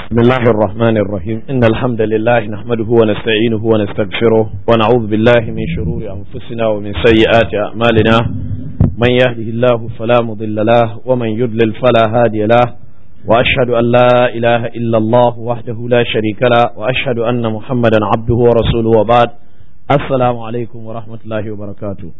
بسم الله الرحمن الرحيم إن الحمد لله نحمده ونستعينه ونستغفره ونعوذ بالله من شرور أنفسنا ومن سيئات أعمالنا من يهده الله فلا مضل له ومن يضلل فلا هادي له وأشهد أن لا إله إلا الله وحده لا شريك له وأشهد أن محمدا عبده ورسوله وبعد السلام عليكم ورحمة الله وبركاته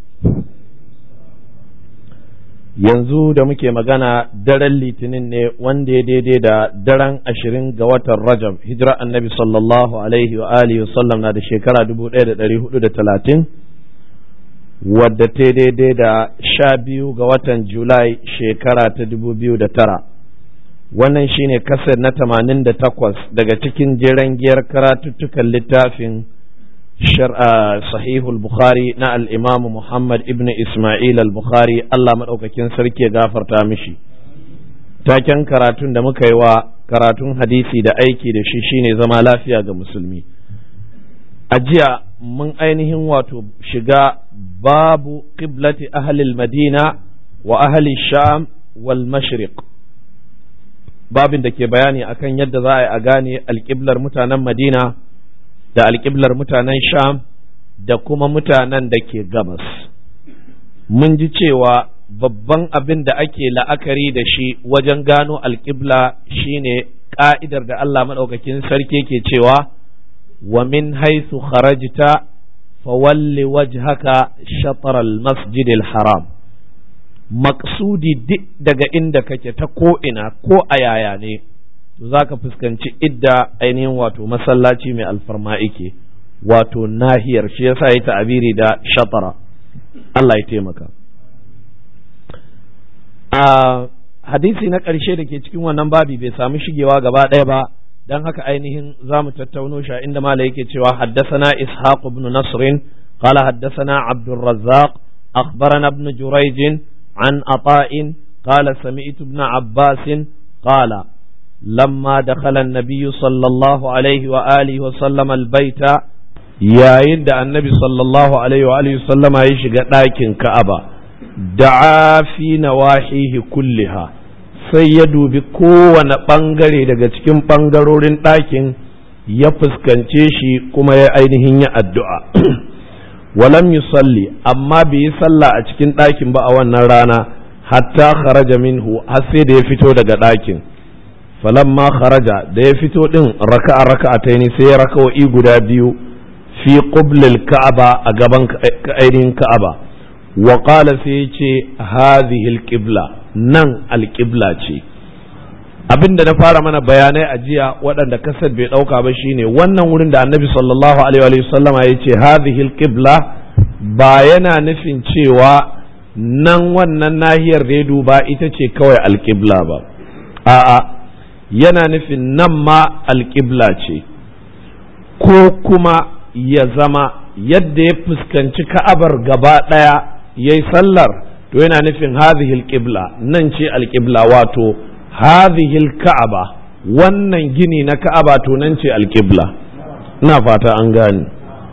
yanzu da muke magana daren litinin ne wanda ya daidai da daren ashirin ga watan rajab hijira annabi sallallahu alaihi wa alihi wasallam na da shekara dubu ɗaya da ɗari hudu da talatin wadda ta daidai da sha biyu ga watan julai shekara ta dubu biyu da tara wannan shine kasar na tamanin da takwas daga cikin jeren giyar karatuttukan littafin shar'a sahihul bukhari na al'imamu muhammad ibn ismail al-bukhari allah maɗaukakin sarki ya gafarta mishi taken karatun da muka yi wa karatun hadisi da aiki da shi shine zama lafiya ga musulmi a jiya mun ainihin wato shiga babu qiblati ahlil madina wa ahli sham wal mashriq babin da ke bayani akan yadda za a yi a gane alƙiblar mutanen madina da alƙiblar mutanen sham da kuma mutanen da ke gabas mun ji cewa babban abin da ake la'akari da shi wajen gano alƙibla shine ƙa'idar da Allah maɗaukakin sarki ke cewa wa min haisu kharajta fawalli wajhaka shatar al-masjid haram maksudi duk daga inda kake ta ko'ina ko a yaya ne za ka fuskanci idda ainihin wato masallaci mai alfarma ike wato nahiyar shi yasa ya ta'abiri da shatara Allah ya taimaka a hadisi na ƙarshe da ke cikin wannan babi bai samu shigewa gaba ɗaya ba don haka ainihin za mu tattauno shi inda mala yake cewa haddasana ishaq ibn nasrin قال حدثنا عبد الرزاق أخبرنا ابن جريج عن عطاء قال سمعت ابن عباس قال لما دخل النبي صلى الله عليه وآله وسلم البيت yayin da annabi sallallahu alaihi wa alihi sallama ya shiga ɗakin ka'aba da'a fi nawahihi kulliha sai ya dubi kowane ɓangare daga cikin ɓangarorin ɗakin ya fuskance shi kuma ya ainihin ya addu'a walam yusalli amma bai yi sallah a cikin ɗakin ba a wannan rana hatta kharaja minhu har sai da ya fito daga ɗakin falamma kharaja da ya fito din raka'a raka'ataini sai ya raka'o'i guda biyu fi qublil ka'aba a gaban ainihin ka'aba wa qala sai ya ce hadhihi alqibla nan alqibla ce abinda na fara mana bayanai a jiya waɗanda kasar bai ɗauka ba shine wannan wurin da annabi sallallahu alaihi wa sallama ya ce hadhihi alqibla ba yana nufin cewa nan wannan nahiyar da ya duba ita ce kawai alqibla ba a'a yana nufin nan ma alƙibla ce ko kuma ya zama yadda ya fuskanci ka'abar gaba ɗaya ya yi sallar to yana nufin hadhihi alƙibla nan ce alƙibla wato hadhihi ka'aba wannan gini na ka'aba to nan ce alƙibla ina fata an gane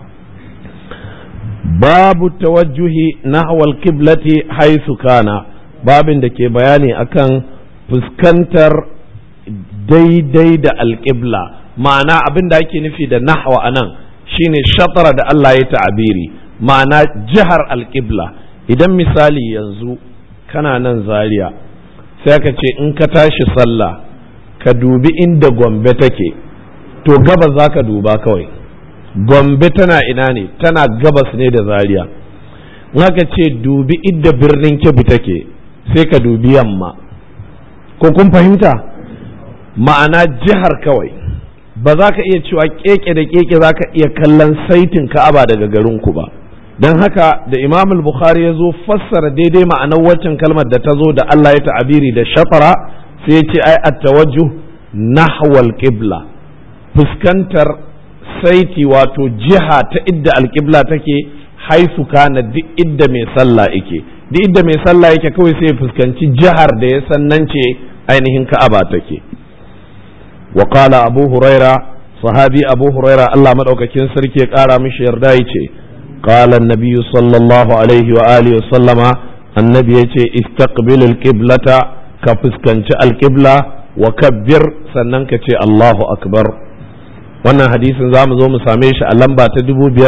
babu tawajjuhi nahwa alqiblati haythu kana babin da ke bayani akan fuskantar daidai da alƙibla ma'ana abin da ake nufi da nahwa a nan shine shatara da Allah ya ta'abiri ma'ana jihar alƙibla idan misali yanzu kana nan zaria sai ka ce in ka tashi sallah ka dubi inda gombe take to gabas za ka duba kawai gombe tana ina ne tana gabas ne da zaria in aka ce dubi inda birnin kebbi take sai ka dubi yamma ko kun fahimta ma'ana jihar kawai ba za ka iya cewa keke da keke za ka iya kallon saitin ka'aba daga garinku ba don haka da imam bukhari ya zo fassara daidai ma'anar waccan kalmar da ta zo da Allah ya ta'abiri da shafara sai ya ce ai at-tawajjuh nahwal qibla fuskantar saiti wato jiha ta idda alqibla take haisu kana duk idda mai sallah yake duk idda mai sallah yake kawai sai ya fuskanci jihar da ya san nan ce ainihin ka'aba take وقال أبو هريرة صحابي أبو هريرة الله مدعوكين سركي قال مش يردايتي قال النبي صلى الله عليه وآله وسلم النبي يتي استقبل القبلة كفسكنش القبلة wa kabbir sannan ka ce Allahu akbar wannan hadisin za mu zo mu same shi a lamba ta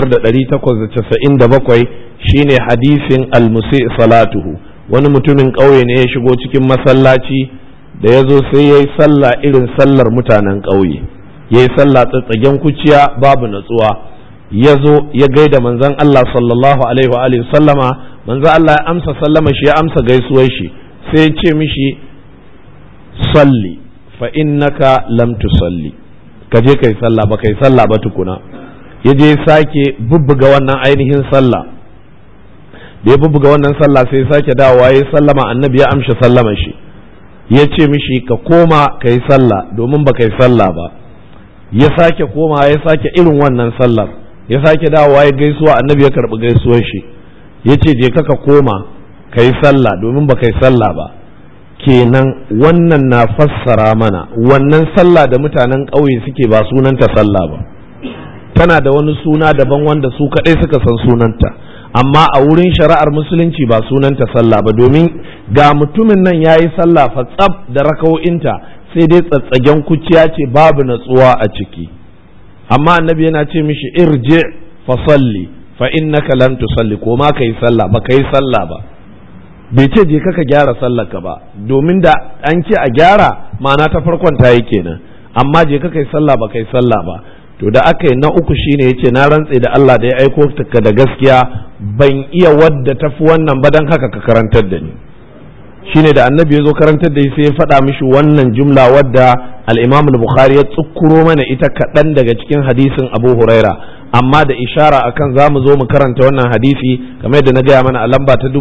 5897 shine hadisin almusi salatuhu wani mutumin ƙauye ne ya shigo cikin masallaci da ya zo sai ya yi sallah irin sallar mutanen ƙauye ya yi sallah tsatsagen kuciya babu natsuwa ya zo ya gaida manzon Allah sallallahu alaihi wa alihi sallama manzon Allah ya amsa sallama shi ya amsa gaisuwar shi sai ya ce mishi salli fa innaka lam tusalli ka je kai sallah ba kai sallah ba tukuna ya je sake bubbuga wannan ainihin sallah da ya bubbuga wannan sallah sai sake dawowa ya sallama annabi ya amshi sallama shi ya ce mishi ka koma ka yi sallah domin ba ka yi sallah ba ya sake koma ya sake irin wannan sallar ya sake dawowa ya gaisuwa annabi ya karɓi gaisuwar shi ya ce je ka koma ka yi sallah domin ba ka yi sallah ba kenan wannan na fassara mana wannan sallah da mutanen ƙauye suke ba sunanta sallah ba tana da wani suna daban wanda su kaɗai suka san sunanta amma a wurin shari'ar musulunci ba sunanta sallah ba domin ga mutumin nan ya yi sallah fatsab da raka'o'inta sai dai tsatsagen kuciya ce babu natsuwa a ciki amma annabi yana ce mishi irje fa salli fa innaka lam tusalli ko ma kai sallah ba kai sallah ba bai ce je ka gyara sallar ka ba domin da an ce a gyara ma'ana ta farkon ta yi kenan amma je ka kai sallah ba kai sallah ba to da aka yi na uku shine yace na rantse da Allah da ya aiko ka da gaskiya ban iya wadda tafi wannan ba dan haka ka karantar da ni shine da annabi ya zo karantar da shi sai ya faɗa mishi wannan jumla wadda al-Imam al-Bukhari ya tsukuro mana ita kaɗan daga cikin hadisin Abu Huraira amma da ishara akan za mu zo mu karanta wannan hadisi kamar yadda na gaya mana a lamba ta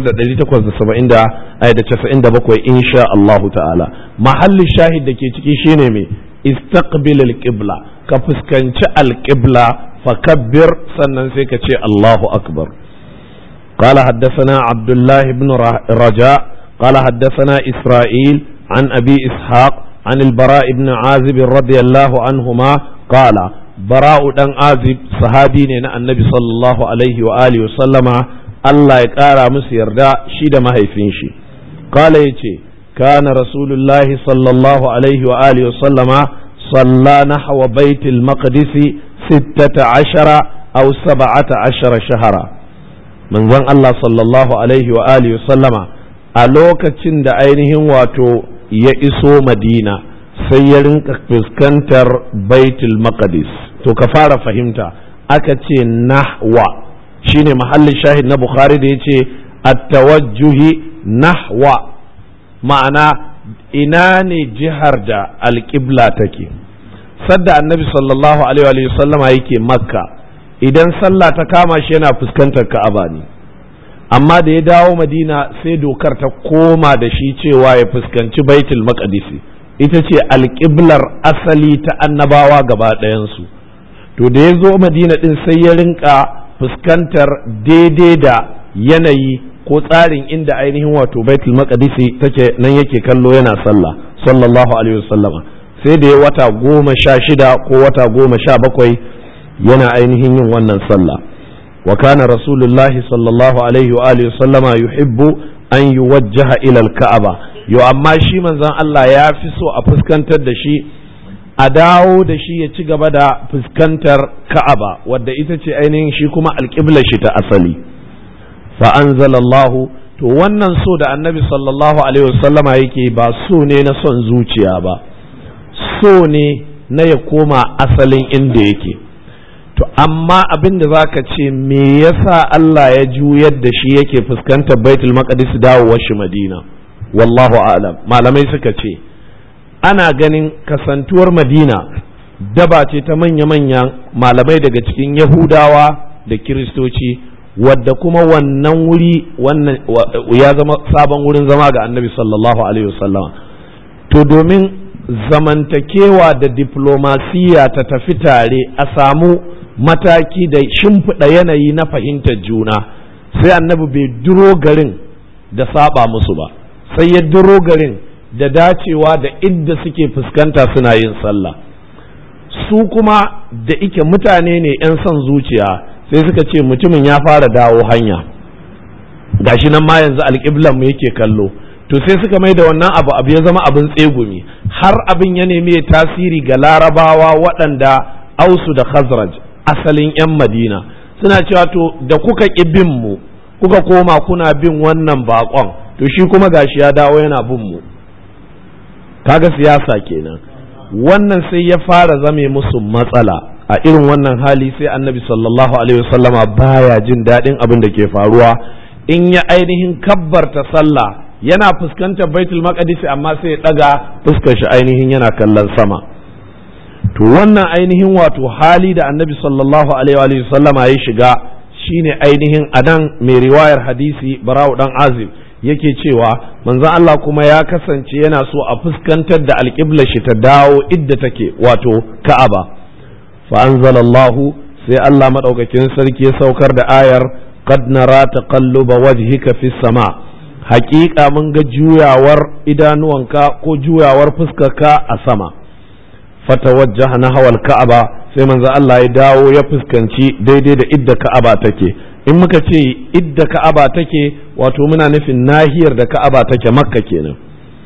5897 insha Allah ta'ala mahallin shahid da ke ciki shine me istaqbil al-qibla ka fuskanci al-qibla fakabbir sannan sai ka ce Allahu akbar قال حدثنا عبد الله بن رجاء قال حدثنا إسرائيل عن أبي إسحاق عن البراء بن عازب رضي الله عنهما قال براء بن عازب صحابي النبي صلى الله عليه وآله وسلم الله يقارى مسير دا شيد ما هيفينشي قال يتي كان رسول الله صلى الله عليه وآله وسلم صلى نحو بيت المقدس ستة عشر أو سبعة عشر شهرا من ظن الله صلى الله عليه وآله وسلم a lokacin da ainihin wato ya iso madina sai ya rinka fuskantar baitul maqdis to ka fara fahimta aka ce nahwa shine mahallin shahid na bukhari da ya ce at-tawajjuhi nahwa ma'ana ina ne jihar da alƙibla take sadda annabi sallallahu alaihi wa sallama yake makka idan sallah ta kama shi yana fuskantar ka'aba ne amma da ya dawo madina sai dokar ta koma da shi cewa ya fuskanci baitul maqdisi ita ce alƙiblar asali ta annabawa gaba ɗayansu to da ya zo madina ɗin sai ya rinka fuskantar daidai da yanayi ko tsarin inda ainihin wato baitul maqdisi take nan yake kallo yana sallah sallallahu alaihi wasallama sai da ya wata goma sha shida ko wata goma sha bakwai yana ainihin yin wannan sallah وكان رسول الله صلى الله عليه وآله وسلم يحب أن يوجه إلى الكعبة يو أما شي من زان الله يافسو أفسكنتر دشي أداو دشي يتشغب دا فسكنتر كعبة ودى إتتي أينين شي كما القبلة شتا أصلي فأنزل الله to wannan so da annabi sallallahu alaihi wasallama yake ba so ne na son zuciya ba so ne na ya koma asalin inda yake to amma abin da zaka ce me yasa Allah ya juyar da shi yake fuskantar baitul maqdis dawowar shi madina wallahu a'lam malamai suka ce ana ganin kasantuwar madina daba ce ta manya-manyan malamai daga cikin yahudawa da kiristoci wadda kuma wannan wuri wannan ya zama sabon wurin zama ga annabi sallallahu alaihi wasallam to domin zamantakewa da diplomasiya ta tafi tare a samu mataki da shimfiɗa yanayi na fahimtar juna sai annabi bai duro garin da saba musu ba sai ya duro garin da dacewa da idda suke fuskanta suna yin sallah su kuma da ike mutane ne 'yan son zuciya sai suka ce mutumin ya fara dawo hanya gashi nan ma yanzu alƙiblan mu yake kallo to sai suka mai da wannan abu abu ya zama abin tsegumi har abin ya nemi tasiri ga larabawa waɗanda ausu da khazraj asalin 'yan madina suna cewa to da kuka ƙi bin mu kuka koma kuna bin wannan baƙon to shi kuma gashi ya dawo yana bin mu kaga siyasa kenan wannan sai ya fara zame musu matsala a irin wannan hali sai annabi sallallahu alaihi wasallama baya jin daɗin abin da ke faruwa in ya ainihin kabbarta sallah yana fuskantar baitul maqdis amma sai ya daga fuskar shi ainihin yana kallon sama to wannan ainihin wato hali da annabi sallallahu alaihi wasallama ya shiga shine ainihin anan mai riwayar hadisi bara'u dan azib yake cewa manzon Allah kuma ya kasance yana so a fuskantar da alƙiblar shi ta dawo idda take wato ka'aba fa anzalallahu sai Allah madaukakin sarki ya saukar da ayar qad nara taqalluba wajhika fis sama haƙiƙa mun ga juyawar idanuwanka ko juyawar fuskarka a sama fatawajjaha nahwal ka'aba sai manzo Allah ya dawo ya fuskanci daidai da idda ka'aba take in muka ce idda ka'aba take wato muna nufin nahiyar da ka'aba take makka kenan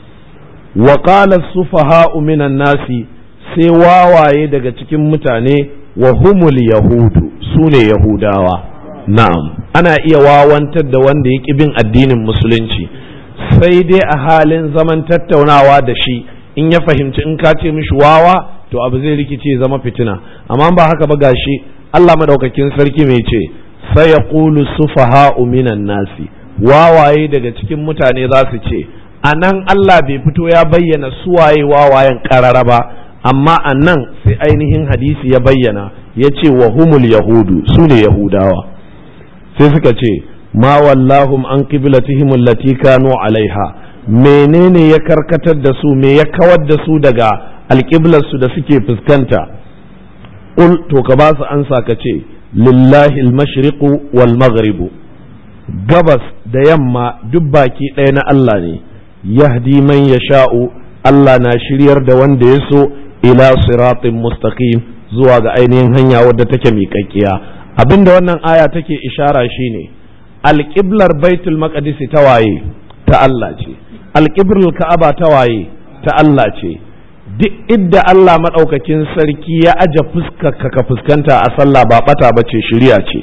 wa qala sufaha'u minan nasi sai wawaye daga cikin mutane wa humul yahudu sune yahudawa na'am ana iya wawantar da wanda ya bin addinin musulunci sai dai a halin zaman tattaunawa da shi in ya fahimci in ka ce mishi wawa to abu zai rikice zama fitina amma ba haka ba gashi Allah madaukakin sarki mai ce sai ya qulu sufaha'u minan nasi wawaye daga cikin mutane za su ce a nan Allah bai fito ya bayyana suwaye wawayen karara ba amma a nan sai ainihin hadisi ya bayyana ya ce wa humul yahudu su ne yahudawa sai suka ce ma wallahum an qiblatihim allati kanu alaiha menene ya karkatar da su me ya kawar da su daga alƙiblar su da suke fuskanta ul to ka ba su ansa ka ce lillahi al-mashriqu wal maghribu gabas da yamma duk baki ɗaya na Allah ne yahdi man yasha'u Allah na shiryar da wanda ya so ila siratin mustaqim zuwa ga ainihin hanya wadda take miƙaƙƙiya abinda wannan aya take ishara shine alƙiblar baitul maqdis ta waye ta Allah ce alƙiblar ka'aba ta waye ta Allah ce duk idda Allah maɗaukakin sarki ya aje fuskarka ka fuskanta a sallah ba ɓata ba ce shirya ce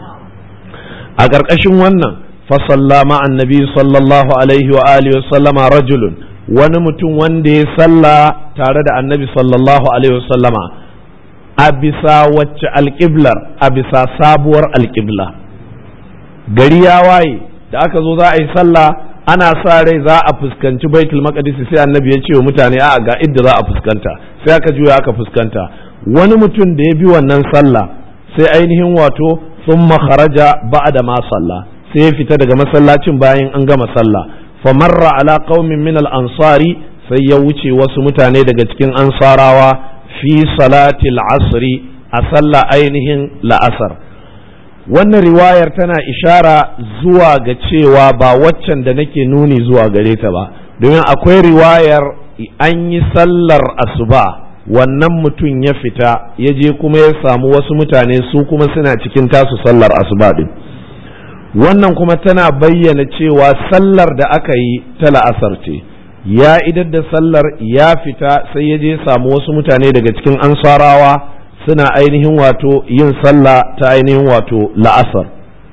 a ƙarƙashin wannan fasalla ma'an nabi sallallahu alaihi wa alihi wa sallama rajulun wani mutum wanda ya salla tare da annabi sallallahu alaihi wa sallama a bisa wacce alƙiblar a bisa sabuwar alƙibla gari ya waye da aka zo za a yi sallah ana sa rai za a fuskanci baitul maqdis sai annabi ya ce wa mutane a ga idda za a fuskanta sai aka juya aka fuskanta wani mutum da ya bi wannan sallah sai ainihin wato thumma kharaja ba'da ma sallah sai ya fita daga masallacin bayan an gama sallah fa marra ala qaumin min al ansari sai ya wuce wasu mutane daga cikin ansarawa fi salati al asri a sallah ainihin la'asar wannan riwayar tana ishara zuwa ga cewa ba waccan da nake nuni zuwa gare ta ba domin akwai riwayar an yi sallar asuba wannan mutum ya fita ya je kuma ya samu wasu mutane su kuma suna cikin tasu sallar asuba din wannan kuma tana bayyana cewa sallar da aka yi ta la'asar ce ya idar da sallar ya fita sai ya je samu wasu mutane daga cikin ansarawa suna ainihin wato yin sallah ta ainihin wato la'asar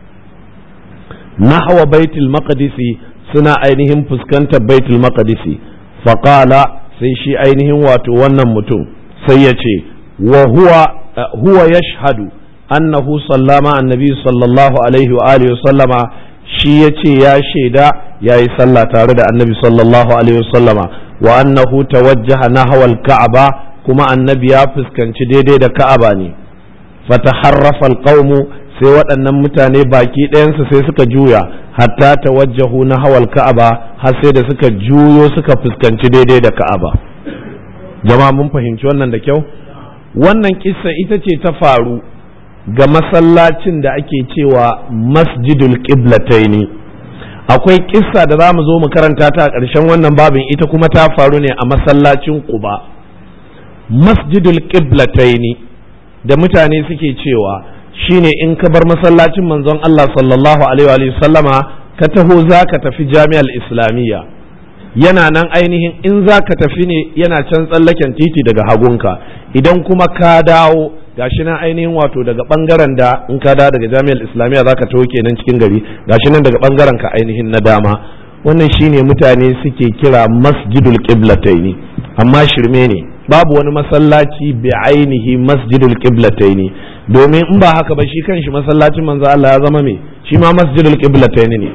nahwa baitul maqdisi suna ainihin fuskantar baitul maqdisi faqala sai shi ainihin wato wannan mutum sai ya ce wa huwa huwa yashhadu annahu sallama annabi sallallahu alaihi wa alihi sallama shi ya ce ya shaida ya yi sallah tare da annabi sallallahu alaihi wa sallama wa annahu tawajjaha nahwa al-ka'aba kuma annabi ya fuskanci daidai da ka'aba ne fataharrafa alqaumu sai waɗannan mutane baki ɗayansu sai suka juya hatta tawajjahu na hawal ka'aba har sai da suka juyo suka fuskanci daidai da ka'aba jama'a mun fahimci wannan da kyau wannan kissa ita ce ta faru ga masallacin da ake cewa masjidul qiblataini akwai kissa da za mu zo mu karanta ta a ƙarshen wannan babin ita kuma ta faru ne a masallacin quba masjidul qiblataini da mutane suke cewa shine in ka bar masallacin manzon Allah sallallahu alaihi wa sallama ka taho za ka tafi jami'ar islamiyya yana nan ainihin in za ka tafi ne yana can tsallaken titi daga hagunka idan kuma ka dawo gashi nan ainihin wato daga bangaren da in ka dawo daga jami'ar islamiyya za ka taho kenan cikin gari gashi nan daga bangaren ka ainihin na dama wannan shine mutane suke kira masjidul qiblataini amma shirme ne babu wani masallaci bi ainihi masjidul qiblataini domin in ba haka ba shi kanshi masallacin manzo Allah ya zama me shi ma masjidul qiblataini ne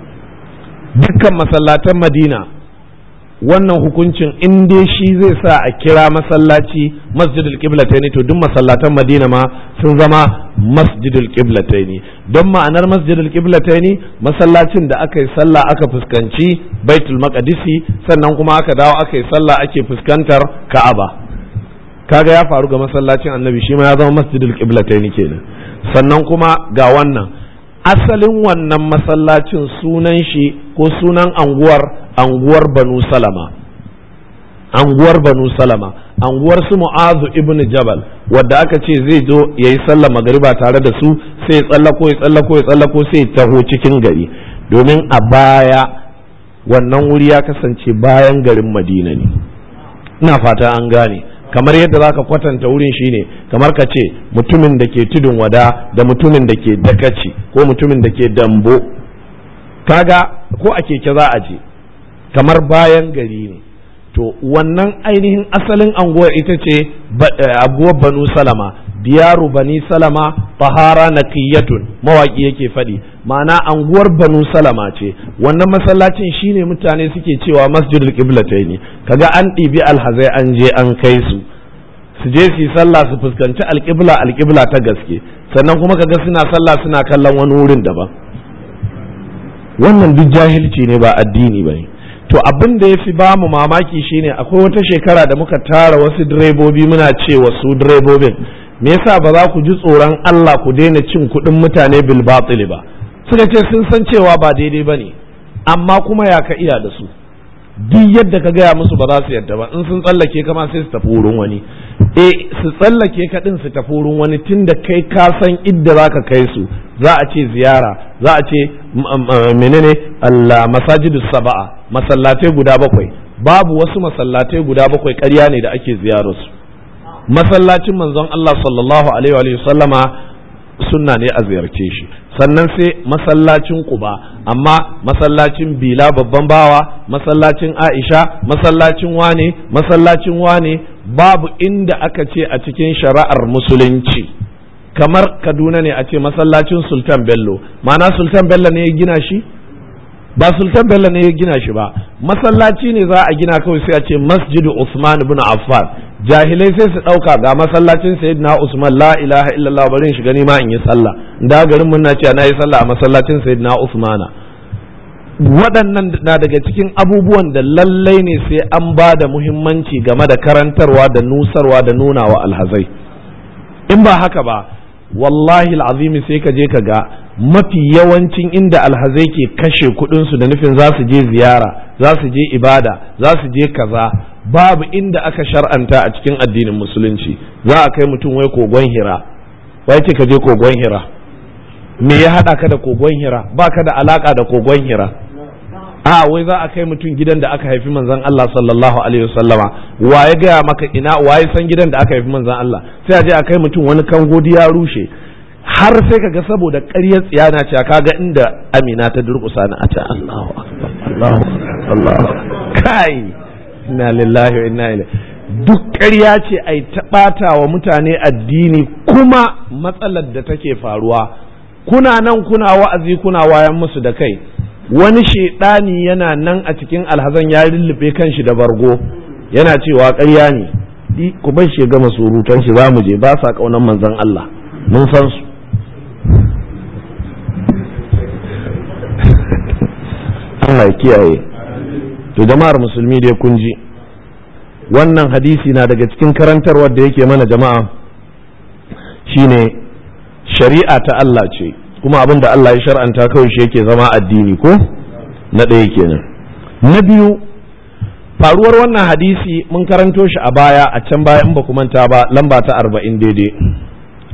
dukkan masallatan Madina wannan hukuncin in dai shi zai sa a kira masallaci masjidul qiblataini to duk masallatan Madina ma sun zama masjidul qiblataini don ma'anar masjidul qiblataini masallacin da aka yi sallah aka fuskanci baitul maqdisi sannan kuma aka dawo aka yi sallah ake fuskantar ka'aba kaga ya faru ga masallacin annabi shi ma ya zama masjidul qiblataini kenan sannan kuma ga wannan asalin wannan masallacin sunan shi ko sunan anguwar anguwar banu salama anguwar banu salama anguwar su mu'azu ibn jabal wadda aka ce zai zo ya yi sallah magariba tare da su sai ya tsallako ya tsallako ya tsallako sai ya taho cikin gari domin a baya wannan wuri ya kasance bayan garin madina ne ina fata an gane kamar yadda za ka kwatanta wurin shine kamar ka ce mutumin da ke tudun wada da mutumin da ke dakaci ko mutumin da ke dambo kaga ko a keke za a je kamar bayan gari ne to wannan ainihin asalin anguwar ita ce abuwar banu salama diyaru bani salama tahara naqiyatun mawaki yake faɗi ma'ana anguwar banu salama ce wannan masallacin shine mutane suke cewa masjidul qiblataini kaga an ɗibi alhazai an je an kai su su je su yi sallah su fuskanci alƙibla alƙibla ta gaske sannan kuma kaga suna sallah suna kallon wani wurin daban wannan duk jahilci ne ba addini ba ne to abin da ya fi ba mu mamaki shine akwai wata shekara da muka tara wasu direbobi muna ce wasu direbobin me yasa ba za ku ji tsoron Allah ku daina cin kuɗin mutane bil batil ba suka ce sun san cewa ba daidai ba ne amma kuma ya ka iya da su duk yadda ka gaya musu ba za su yadda ba in sun tsallake kama sai su tafi wurin wani e su tsallake ka din su tafi wurin wani tunda kai ka san idda za ka kai su za a ce ziyara za a ce menene Allah masajidu saba'a masallatai guda bakwai babu wasu masallatai guda bakwai ƙarya ne da ake ziyararsu masallacin manzon Allah sallallahu alaihi wa sallama sunna ne a ziyarce shi sannan sai masallacin Quba amma masallacin Bila babban bawa masallacin Aisha masallacin wane masallacin wane babu inda aka ce a cikin shari'ar musulunci kamar Kaduna ne a ce masallacin Sultan Bello ma'ana Sultan Bello ne ya gina shi ba Sultan Bello ne ya gina shi ba masallaci ne za a gina kawai sai a ce Masjidu Usman ibn Affan jahilai sai su ɗauka ga masallacin sayyidina Usman la ilaha illallah bari in shiga ni ma in yi sallah da garin mun na cewa na yi sallah a masallacin sayyidina Usmana waɗannan na daga cikin abubuwan da lallai ne sai an ba da muhimmanci game da karantarwa da nusarwa da nuna wa alhazai in ba haka ba wallahi al'azimi sai ka je ka ga mafi yawancin inda alhazai ke kashe kuɗinsu da nufin za su je ziyara za su je ibada za su je kaza babu inda aka shar'anta a cikin addinin musulunci za a kai mutum wai kogon hira wai ce ka je kogon hira me ya haɗa ka da kogon hira ba ka da alaka da kogon hira a wai za a kai mutum gidan da aka haifi manzon Allah sallallahu alaihi wasallama wa ya gaya maka ina wa ya san gidan da aka haifi manzon Allah sai a je a kai mutum wani kangodi ya rushe har sai kaga saboda ƙaryar tsiyana ce kaga inda Amina ta durƙusa ni a ce Allahu akbar Allahu Allahu kai inna lillahi wa inna ilaihi duk ƙarya ce ai ta ɓata wa mutane addini kuma matsalar da take faruwa kuna nan kuna wa'azi kuna wayan musu da kai wani shaidani yana nan a cikin alhazan ya lullube kanshi da bargo yana cewa ƙarya ne ku bar shi gama surutan shi za mu je ba sa ƙaunar manzon Allah mun san su Allah ya kiyaye to jama'ar musulmi dai kun ji wannan hadisi na daga cikin karantarwar da yake mana jama'a shine shari'a ta Allah ce kuma abin da Allah ya shar'anta kawai shi yake zama addini ko na ɗaya kenan na biyu faruwar wannan hadisi mun karanto shi a baya a can baya in ba ku manta ba lamba ta arba'in daidai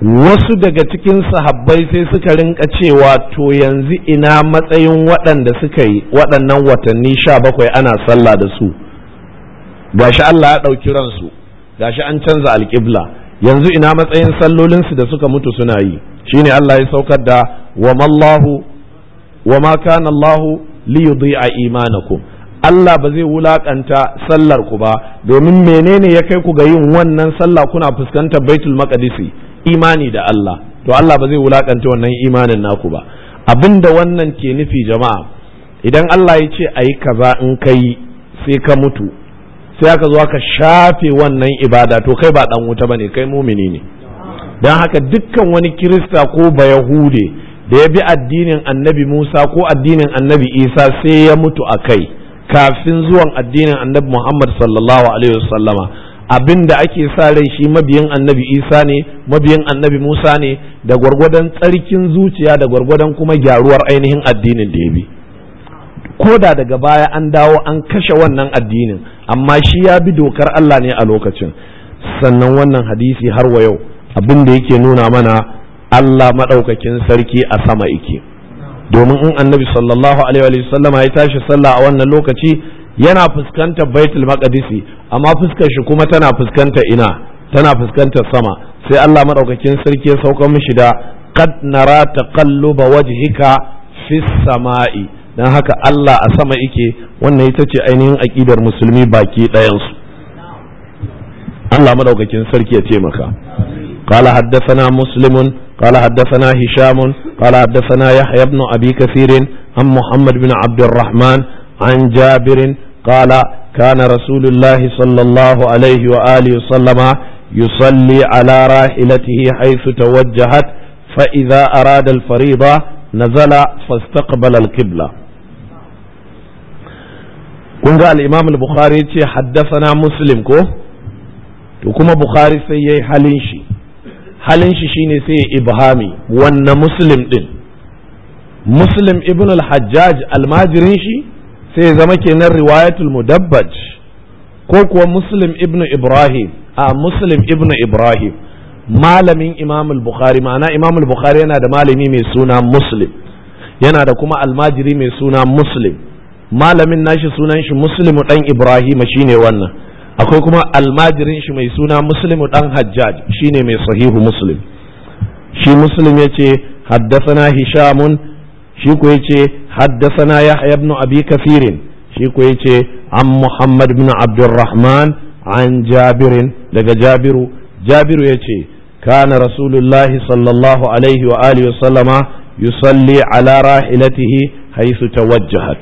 wasu daga cikin sahabbai sai suka rinka cewa to yanzu ina matsayin waɗanda suka yi waɗannan watanni sha bakwai ana sallah da su gashi Allah ya ɗauki ransu gashi an canza alƙibla yanzu ina matsayin sallolinsu da suka mutu suna yi shine Allah ya saukar da wa mallahu wa ma kana Allahu li yudhi'a imanakum Allah ba zai wulakanta sallar ku ba domin menene ya kai ku ga yin wannan sallah kuna fuskantar Baitul Maqdisi imani da Allah to Allah ba zai wulakanta wannan imanin naku ba abinda wannan ke nufi jama'a idan Allah ya ce ayi kaza in kai sai ka mutu sai aka zo aka shafe wannan ibada to kai ba dan wuta bane kai mumini ne don haka dukkan wani kirista ko bayahude da ya bi addinin annabi Musa ko addinin annabi Isa sai ya mutu a kai kafin zuwan addinin annabi Muhammad sallallahu alaihi wasallama abin da ake sa rai shi mabiyin annabi Isa ne mabiyin annabi Musa ne da gwargwadon tsarkin zuciya da gwargwadon kuma gyaruwar ainihin addinin da ya bi ko da daga baya an dawo an kashe wannan addinin amma shi ya bi dokar Allah ne a lokacin sannan wannan hadisi har wa yau abin da yake nuna mana Allah maɗaukakin sarki a sama yake domin in annabi sallallahu alaihi wa sallama ya tashi sallah a wannan lokaci yana fuskantar baitul maqdisi amma fuskar shi kuma tana fuskantar ina tana fuskantar sama sai Allah maɗaukakin sarki ya sauka mishi da qad nara taqalluba wajhika fis sama'i dan haka Allah a sama yake wannan ita ce ainihin aqidar musulmi baki ɗayansu Allah maɗaukakin sarki ya taimaka قال حدثنا مسلم قال حدثنا هشام قال حدثنا يحيى بن أبي كثير عن محمد بن عبد الرحمن عن جابر قال كان رسول الله صلى الله عليه وآله وسلم يصلي على راحلته حيث توجهت فإذا أراد الفريضة نزل فاستقبل القبلة kun ga al-imam al-bukhari ce haddasana muslim ko to kuma bukhari sai yayi halin shi halin shi shine sai ya ibhami wanne muslim din muslim ibn al-hajjaj almajirin shi sai ya zama kenan riwayatul mudabbaj ko kuwa muslim ibn ibrahim a muslim ibn ibrahim malamin imam al-bukhari ma'ana imam al-bukhari yana da malami mai suna muslim yana da kuma almajiri mai suna muslim malamin nashi sunan shi muslimu dan ibrahim shine wannan akwai kuma almajirin shi mai suna muslimu dan hajjaj shine mai sahihu muslim shi muslim ya ce haddasana hishamun shi ko ya ce haddasana yahya ibn abi kafirin shi ko ya ce an muhammad ibn abdurrahman an jabirin daga jabiru jabiru ya ce kana rasulullahi sallallahu alaihi wa alihi wasallama yusalli ala rahilatihi haythu tawajjahat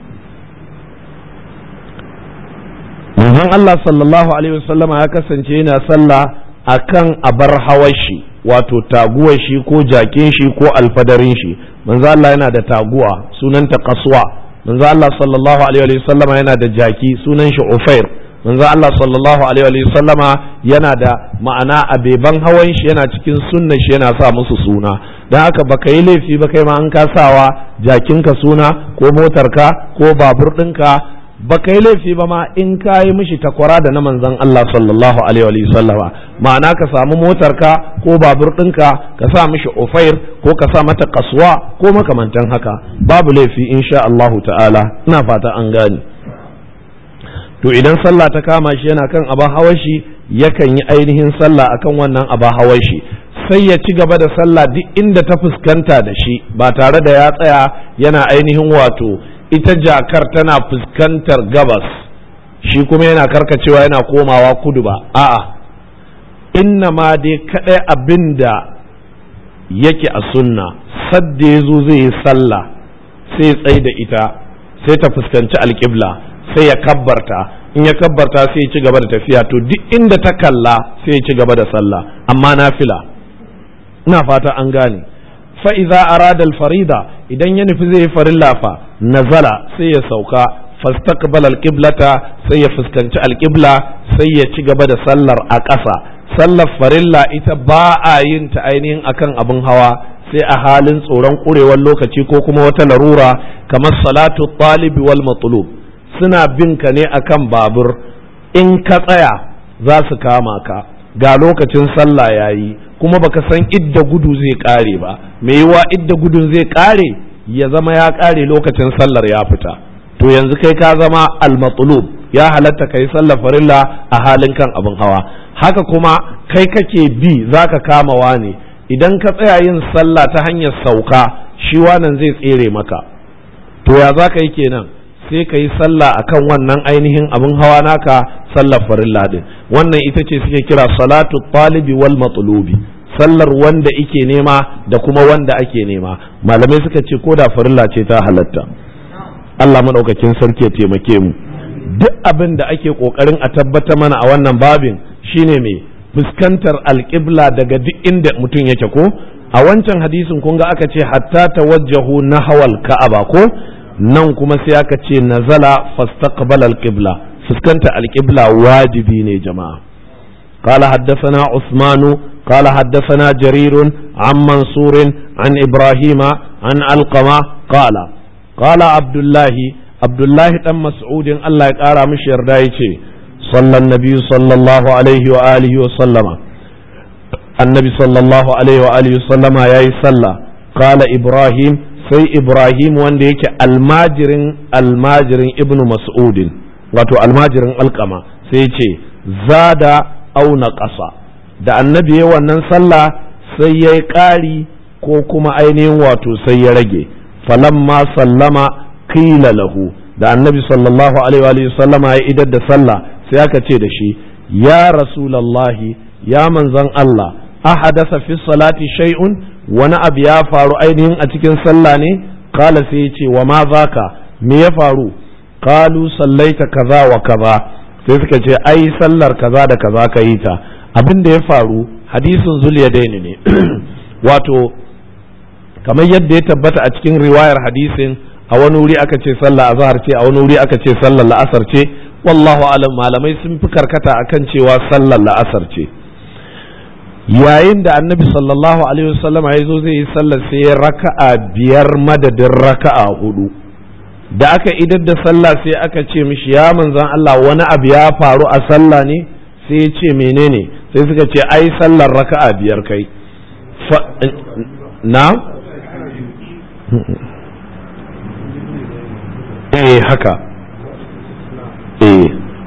manzon Allah sallallahu alaihi wasallama ya kasance yana sallah akan abar hawashi wato taguwar shi ko jakin shi ko alfadarin shi manzo Allah yana da taguwa sunanta kaswa manzo Allah sallallahu alaihi wasallama yana da jaki sunan shi ufair manzo Allah sallallahu alaihi wasallama yana da ma'ana abeban hawan shi yana cikin sunnan shi yana sa musu suna dan haka baka yi laifi ba kai ma an ka sawa jakinka suna ko motarka ko babur ɗinka baka yi laifi ba ma in ka yi mishi takwara da na manzon Allah sallallahu alaihi wa sallama ma'ana ka samu motarka ko babur ɗinka ka sa mishi ofair ko ka sa mata kasuwa ko makamantan haka babu laifi insha Allahu ta'ala ina fata an gane to idan sallah ta kama shi yana kan abin hawan shi yakan yi ainihin sallah akan wannan abin hawan shi sai ya ci gaba da sallah duk inda ta fuskanta da shi ba tare da ya tsaya yana ainihin wato ita jakar tana fuskantar gabas shi kuma yana karkacewa yana komawa kudu ba a'a inna ma dai kadai abin da yake a sunna sadda ya zo zai yi sallah sai ya tsaye da ita sai ta fuskanci alƙibla sai ya kabbarta in ya kabbarta sai ya ci gaba da tafiya to duk inda ta kalla sai ya ci gaba da sallah amma na fila ina fata an gane fa'iza arada farida idan ya nufi zai yi farilla fa nazala sai ya sauka fastaqbala alqiblata sai ya fuskanci alqibla sai ya ci gaba da sallar a ƙasa sallar farilla ita ba a yin ta ainihin akan abin hawa sai a halin tsoron ƙurewar lokaci ko kuma wata larura kamar salatu talibi wal matlub suna bin ka ne akan babur in ka tsaya za su kama ka ga lokacin sallah yayi kuma baka san idda gudu zai kare ba me yiwa idda gudun zai kare ya zama ya kare lokacin sallar ya fita to yanzu kai ka zama al-matlub ya halatta kai sallar farilla a halin kan abin hawa haka kuma kai kake bi zaka kama wane idan ka tsaya yin sallah ta hanyar sauka shi wannan zai tsere maka to ya za ka yi kenan sai ka yi sallah akan wannan ainihin abin hawa naka sallar farilla din wannan ita ce suke kira salatu talibi wal matlubi sallar wanda ike nema da kuma wanda ake nema malamai suka ce ko da farilla ce ta halatta Allah maɗaukakin sarki ya taimake mu duk abin da ake ƙoƙarin a tabbata mana a wannan babin shine mai fuskantar alƙibla daga duk inda mutum yake ko a wancan hadisin kun ga aka ce hatta tawajjahu na hawal ka'aba ko nan kuma sai aka ce nazala fastaqbala alqibla fuskanta alqibla wajibi ne jama'a قال حدثنا عثمان قال حدثنا جرير عن منصور عن إبراهيم عن علقمة قال قال عبد الله عبد الله بن مسعود الله يقارى مش يردايتي صلى النبي صلى الله عليه وآله وسلم النبي صلى الله عليه وآله وسلم يا صلى قال إبراهيم sai Ibrahim wanda yake almajirin almajirin ibn Mas'udin wato almajirin alkama sai ce zada auna ƙasa da annabi ya wannan sallah sai ya yi ƙari ko kuma ainihin wato sai ya rage falamma sallama qila lahu da annabi sallallahu alaihi wa sallama ya idar da sallah sai aka ce da shi ya rasulallahi ya manzon Allah ahadasa fi salati shay'un wani abu ya faru ainihin a cikin sallah ne kala sai ya ce wa ma zaka me ya faru kalu sallaita kaza wa kaza sai suka ce ai sallar kaza da kaza ka yi ta abin da ya faru hadisin zuliya daini ne wato kamar yadda ya tabbata a cikin riwayar hadisin a wani wuri aka ce sallah azhar ce a wani wuri aka ce sallar la'asar ce wallahu alam malamai sun fi karkata akan cewa sallar la'asar ce yayin da annabi sallallahu alaihi wasallam ya zo zai yi sallar sai ya raka'a biyar madadin raka'a hudu da aka idar da sallah sai aka ce mishi ya manzan Allah wani abu ya faru a sallah ne sai ya ce menene sai suka ce ai sallar raka'a biyar kai na eh haka eh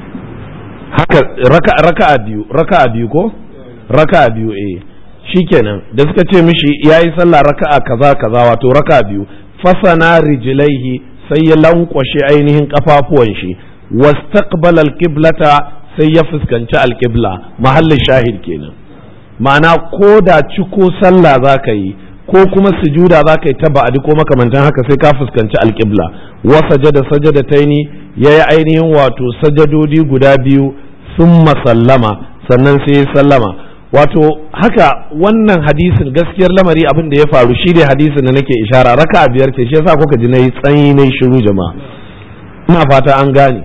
haka raka'a biyu raka'a biyu ko raka'a biyu eh shikenan da suka ce mishi yayi sallah raka'a kaza kaza wato raka'a biyu fasana rijlaihi sai ya lankwashe ainihin kafafuwan shi wastaqbala alqiblata sai ya fuskanci alqibla mahallin shahid kenan ma'ana ko da ciko sallah zaka yi ko kuma sujuda zaka yi ta ba'adi ko makamantan haka sai ka fuskanci alqibla wa sajada sajadataini yayi ainihin wato sajadodi guda biyu summa sallama sannan sai ya sallama wato haka wannan hadisin gaskiyar lamari abin da ya faru shi ne hadisin da nake ishara raka biyar ce shi yasa kuka ji nayi tsanyi nayi shiru jama'a ina fata an gane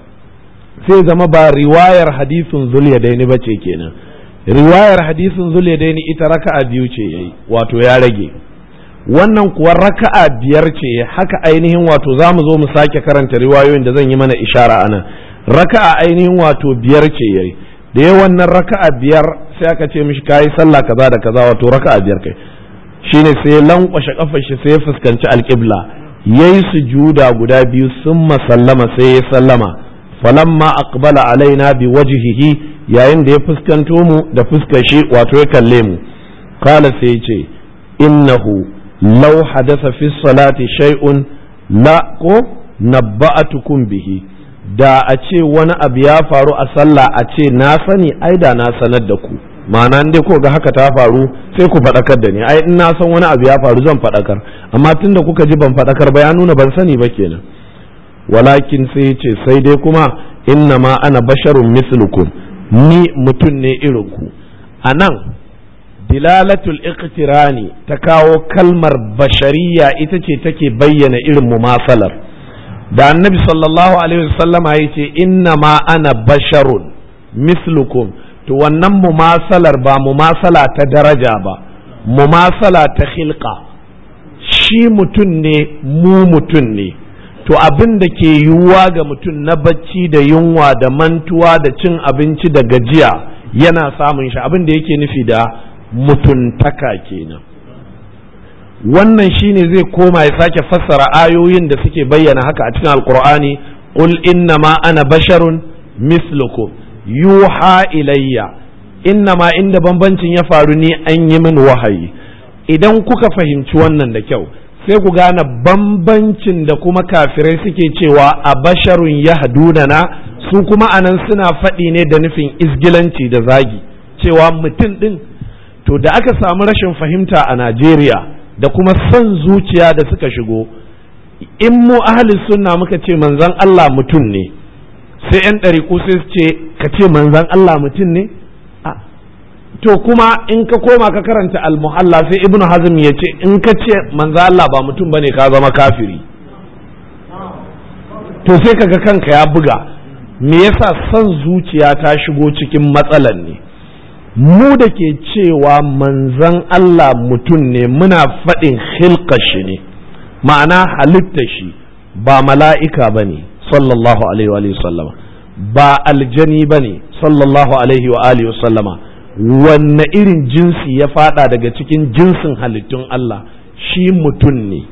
sai zama ba riwayar hadisin zulyadaini ba ce kenan riwayar hadisin zulyadaini ita raka'a biyu ce yayi wato ya rage wannan kuwa raka'a biyar ce haka ainihin wato za mu zo mu sake karanta riwayoyin da zan yi mana ishara anan raka'a ainihin wato biyar ce yayi da ya wannan raka'a biyar sai aka ce mishi kayi sallah kaza da kaza wato raka'a biyar kai shine sai ya lankwashe kafar shi sai ya fuskanci alqibla yayi sujuda guda biyu summa sallama sai ya sallama falamma aqbala alaina bi wajhihi yayin da ya fuskanto mu da fuskar shi wato ya kalle mu qala sai ya ce innahu law hadatha fi salati shay'un la ko nabba'atukum bihi da a ce wani abu ya faru a sallah a ce na sani ai da na sanar da ku ma'ana dai ko ga haka ta faru sai ku faɗakar da ni ai in na san wani abu ya faru zan faɗakar amma tunda kuka ji ban faɗakar ba ya nuna ban sani ba kenan walakin sai ya ce sai dai kuma inna ma ana basharun mislukum ni mutum ne irin ku a nan dilalatul iqtirani ta kawo kalmar bashariya ita ce take bayyana irin mumasalar da annabi sallallahu alaihi wasallama ya ce inna ma ana basharun mislukum to wannan mumasalar ba mumasala ta daraja ba mumasala ta khilqa shi mutum ne mu mutum ne to abin da ke yiwuwa ga mutum na bacci da yunwa da mantuwa da cin abinci da gajiya yana samun shi abin da yake nufi da mutuntaka kenan wannan shine zai koma ya sake fassara ayoyin da suke bayyana haka a cikin alkur'ani qul innama ana basharun mislukum yuha ilayya innama inda bambancin ya faru ni an yi min wahayi idan kuka fahimci wannan da kyau sai ku gane bambancin da kuma kafirai suke cewa a basharun ya na su kuma anan suna faɗi ne da nufin izgilanci da zagi cewa mutum ɗin to da aka samu rashin fahimta a najeriya da kuma son zuciya da suka shigo in mu ahli sunna muka ce manzan allah mutum ne sai 'yan ɗariƙu sai su ce ka ce manzan allah mutum ne to kuma in ka koma ka karanta almuhalla sai ibnu hazm ya ce in ka ce manzo Allah ba mutum bane ka zama kafiri to sai kaga kanka ya buga me yasa son zuciya ta shigo cikin matsalan ne mu da ke cewa manzan Allah mutum ne muna faɗin shi ne ma'ana halitta shi ba mala'ika ba ne sallallahu alaihi wa sallama ba aljani ba ne sallallahu alaihi wa alihi wa sallama wanne irin jinsi ya fada daga cikin jinsin halittun Allah shi mutum ne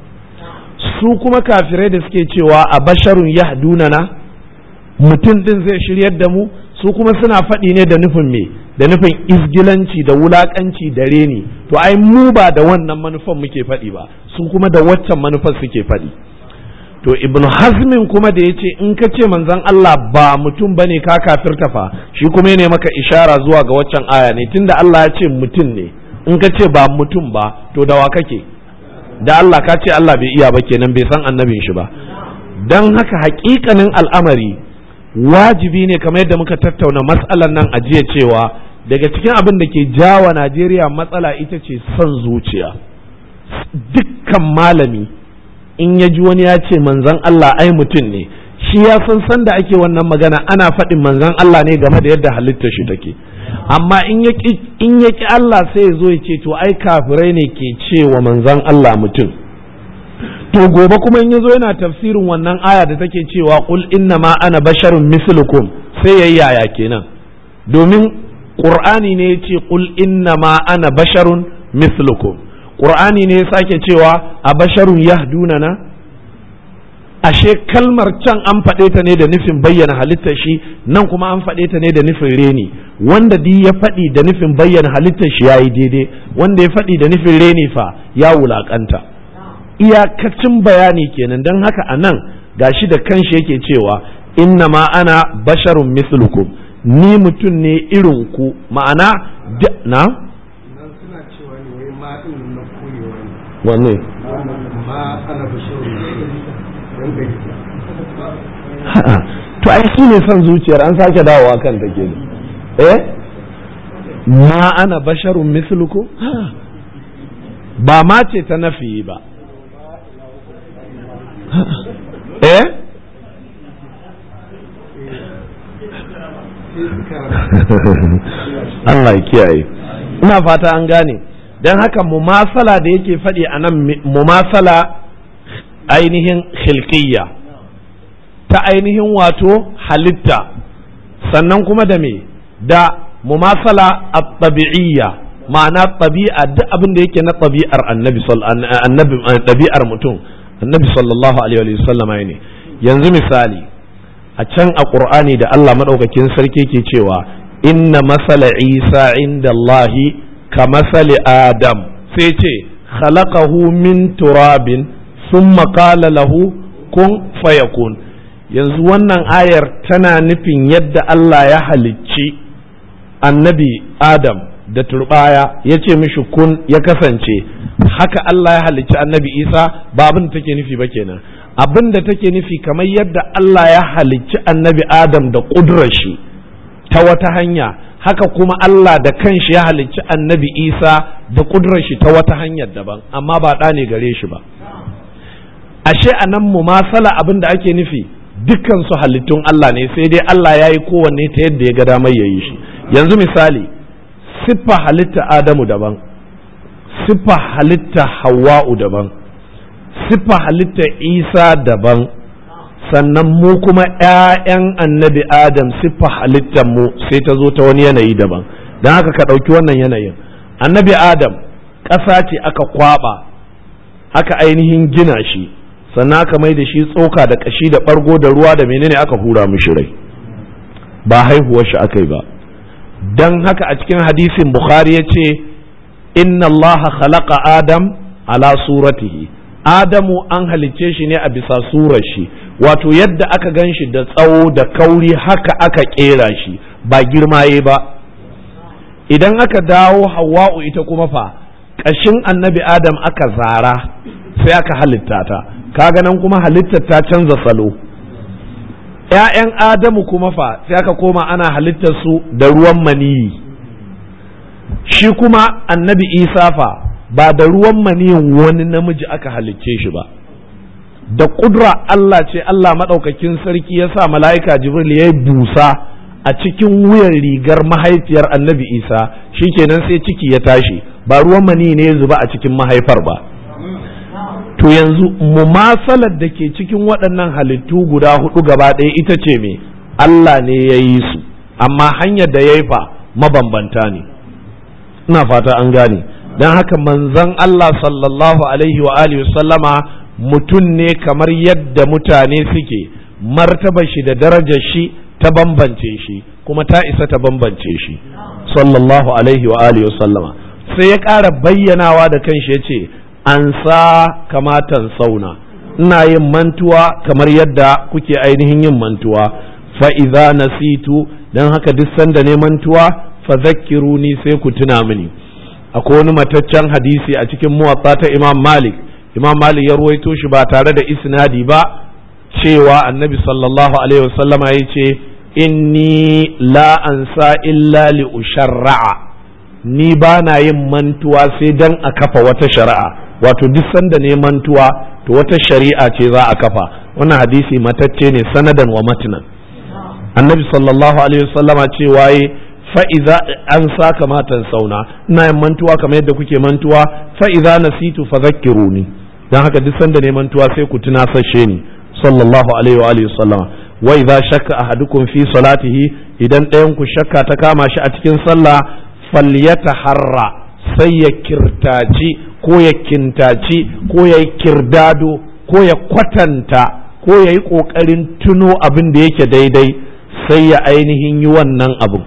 su kuma kafirai da suke cewa a basharun yahdunana mutum din zai shiryar da mu su kuma suna faɗi ne da nufin me da nufin izgilanci da wulakanci da reni to ai mu ba da wannan manufan muke faɗi ba su kuma da waccan manufar suke faɗi to ibn hazmin kuma da ya ce in ka ce manzon Allah ba mutum bane ka kafirta fa shi kuma ne maka ishara zuwa ga waccan aya ne tunda Allah ya ce mutum ne in ka ce ba mutum ba to da wa kake da Allah ka ce Allah bai iya ba kenan bai san annabin shi ba dan haka hakikanin al'amari wajibi ne kamar yadda muka tattauna matsalan nan a jiya cewa daga cikin abin da ke jawa Najeriya matsala ita ce son zuciya dukkan malami in ya ji wani ya ce manzan Allah ai mutum ne shi ya san san da ake wannan magana ana faɗin manzan Allah ne game da yadda halittar shi take amma in ya ki Allah sai ya zo ya ce to ai kafirai ne ke cewa manzan Allah mutum to gobe kuma in ya zo yana tafsirin wannan aya da take cewa qul inna ma ana basharun mislukum sai yayi yaya kenan domin qur'ani ne ya ce qul inna ma ana basharun mislukum Ƙur'ani ne ya sake cewa a basharun yahdunana ashe kalmar can an faɗe ta ne da nufin bayyana halittar shi nan kuma an faɗe ta ne da nufin reni wanda di ya faɗi da nufin bayyana halittar shi yayi daidai wanda ya faɗi da nufin reni fa ya wulaƙanta iyakacin bayani kenan don haka a nan gashi da kanshi yake cewa inna ma ana basharun mislukum ni mutum ne irin ku ma'ana na wanne to ai shi ne son zuciyar an sake dawowa kan take ne eh ma ana basharun misluku ba ma ce ta nafi ba eh Allah ya kiyaye ina fata an gane don haka mumasala da yake faɗi a nan mumasala ainihin khilqiyya ta ainihin wato halitta sannan kuma da me da mumasala at-tabi'iyya ma'ana tabi'a duk abin da yake na tabi'ar annabi annabi tabi'ar mutum annabi sallallahu alaihi wa sallama ne yanzu misali a can a qur'ani da Allah madaukakin sarki ke cewa inna masala isa inda Allahi كمثل آدم سيتي خلقه من تراب ثم قال له كن فيكون yanzu wannan ayar tana nufin yadda Allah ya halicci annabi Adam da turbaya ya ce mishi kun ya kasance haka Allah ya halicci annabi Isa ba abin da take nufi ba kenan abin da take nufi kamar yadda Allah ya halicci annabi Adam da ƙudurar shi ta wata hanya haka kuma Allah da kanshi ya halicci annabi Isa da kudurar shi ta wata hanyar daban amma ba ɗa ne gare shi ba ashe a nan mu masala abin da ake nufi dukkan su halittun Allah ne sai dai Allah ya yi kowanne ta yadda ya ga damar ya yi shi yanzu misali siffa halitta Adamu daban siffa halitta Hawwa'u daban siffa halitta Isa daban sannan mu kuma ‘ya'yan annabi Adam siffa halittar mu sai ta zo ta wani yanayi daban don haka ka ɗauki wannan yanayin annabi adam ƙasa ce aka kwaba aka ainihin gina shi sannan aka mai da shi tsoka da ƙashi da ɓargo da ruwa da menene aka hura mishi rai ba haihuwar shi aka yi ba don haka a cikin hadisin bukhari ya ce inna Allah khalaqa adam ala suratihi adamu an halicce shi ne a bisa surar shi wato yadda aka gan shi da tsawo da kauri haka aka kera shi ba girmaye ba idan aka dawo hawa'u ita kuma fa ƙashin annabi adam aka zara sai aka halitta ta kaga nan kuma halittar ta canza salo ‘ya'yan adamu kuma fa sai aka koma ana halittar su da ruwan maniyi shi kuma annabi isa fa ba da ruwan maniyin wani namiji aka halicce shi ba da ƙudura Allah ce Allah maɗaukakin sarki ya sa mala'ika jibril ya yi busa a cikin wuyan rigar mahaifiyar annabi isa shikenan sai ciki ya tashi ba ruwan mani ne ya zuba a cikin mahaifar ba to yanzu mumasalar da ke cikin waɗannan halittu guda hudu gaba ɗaya ita ce me Allah ne ya yi su amma hanyar da ya yi fa mabambanta ne ina fata an gane don haka manzon Allah sallallahu alaihi wa alihi sallama mutum ne kamar yadda mutane suke martaba shi da darajar shi ta bambance shi kuma ta isa ta bambance shi sallallahu alaihi wa alihi sallama sai ya ƙara bayyanawa da kanshi ya ce an sa kamatan sauna ina yin mantuwa kamar yadda kuke ainihin yin mantuwa fa'iza nasitu don haka duk sanda ne mantuwa fa zakkiruni sai ku tuna mini akwai wani mataccen hadisi a cikin muwatta ta imam malik imam malik ya ruwaito shi ba tare da isnadi ba cewa annabi sallallahu alaihi wasallama ya ce inni la ansa illa li usharra'a ni ba na yin mantuwa sai dan a kafa wata shari'a wato duk sanda ne mantuwa to wata shari'a ce za a kafa wannan hadisi matacce ne sanadan wa matnan annabi sallallahu alaihi wasallama ce waye fa'iza an sa kamatan sauna ina yin mantuwa kamar yadda kuke mantuwa fa'iza nasitu fa zakkiruni dan haka duk sanda ne mantuwa sai ku tunasashe ni sallallahu alaihi wa alihi sallama wa idza shakka ahadukum fi salatihi idan ɗayan ku shakka ta kama shi a cikin sallah falyataharra sai ya kirtaci ko ya kintaci ko ya yi kirdado ko ya kwatanta ko ya yi ƙoƙarin tuno abin da yake daidai sai ya ainihin yi wannan abu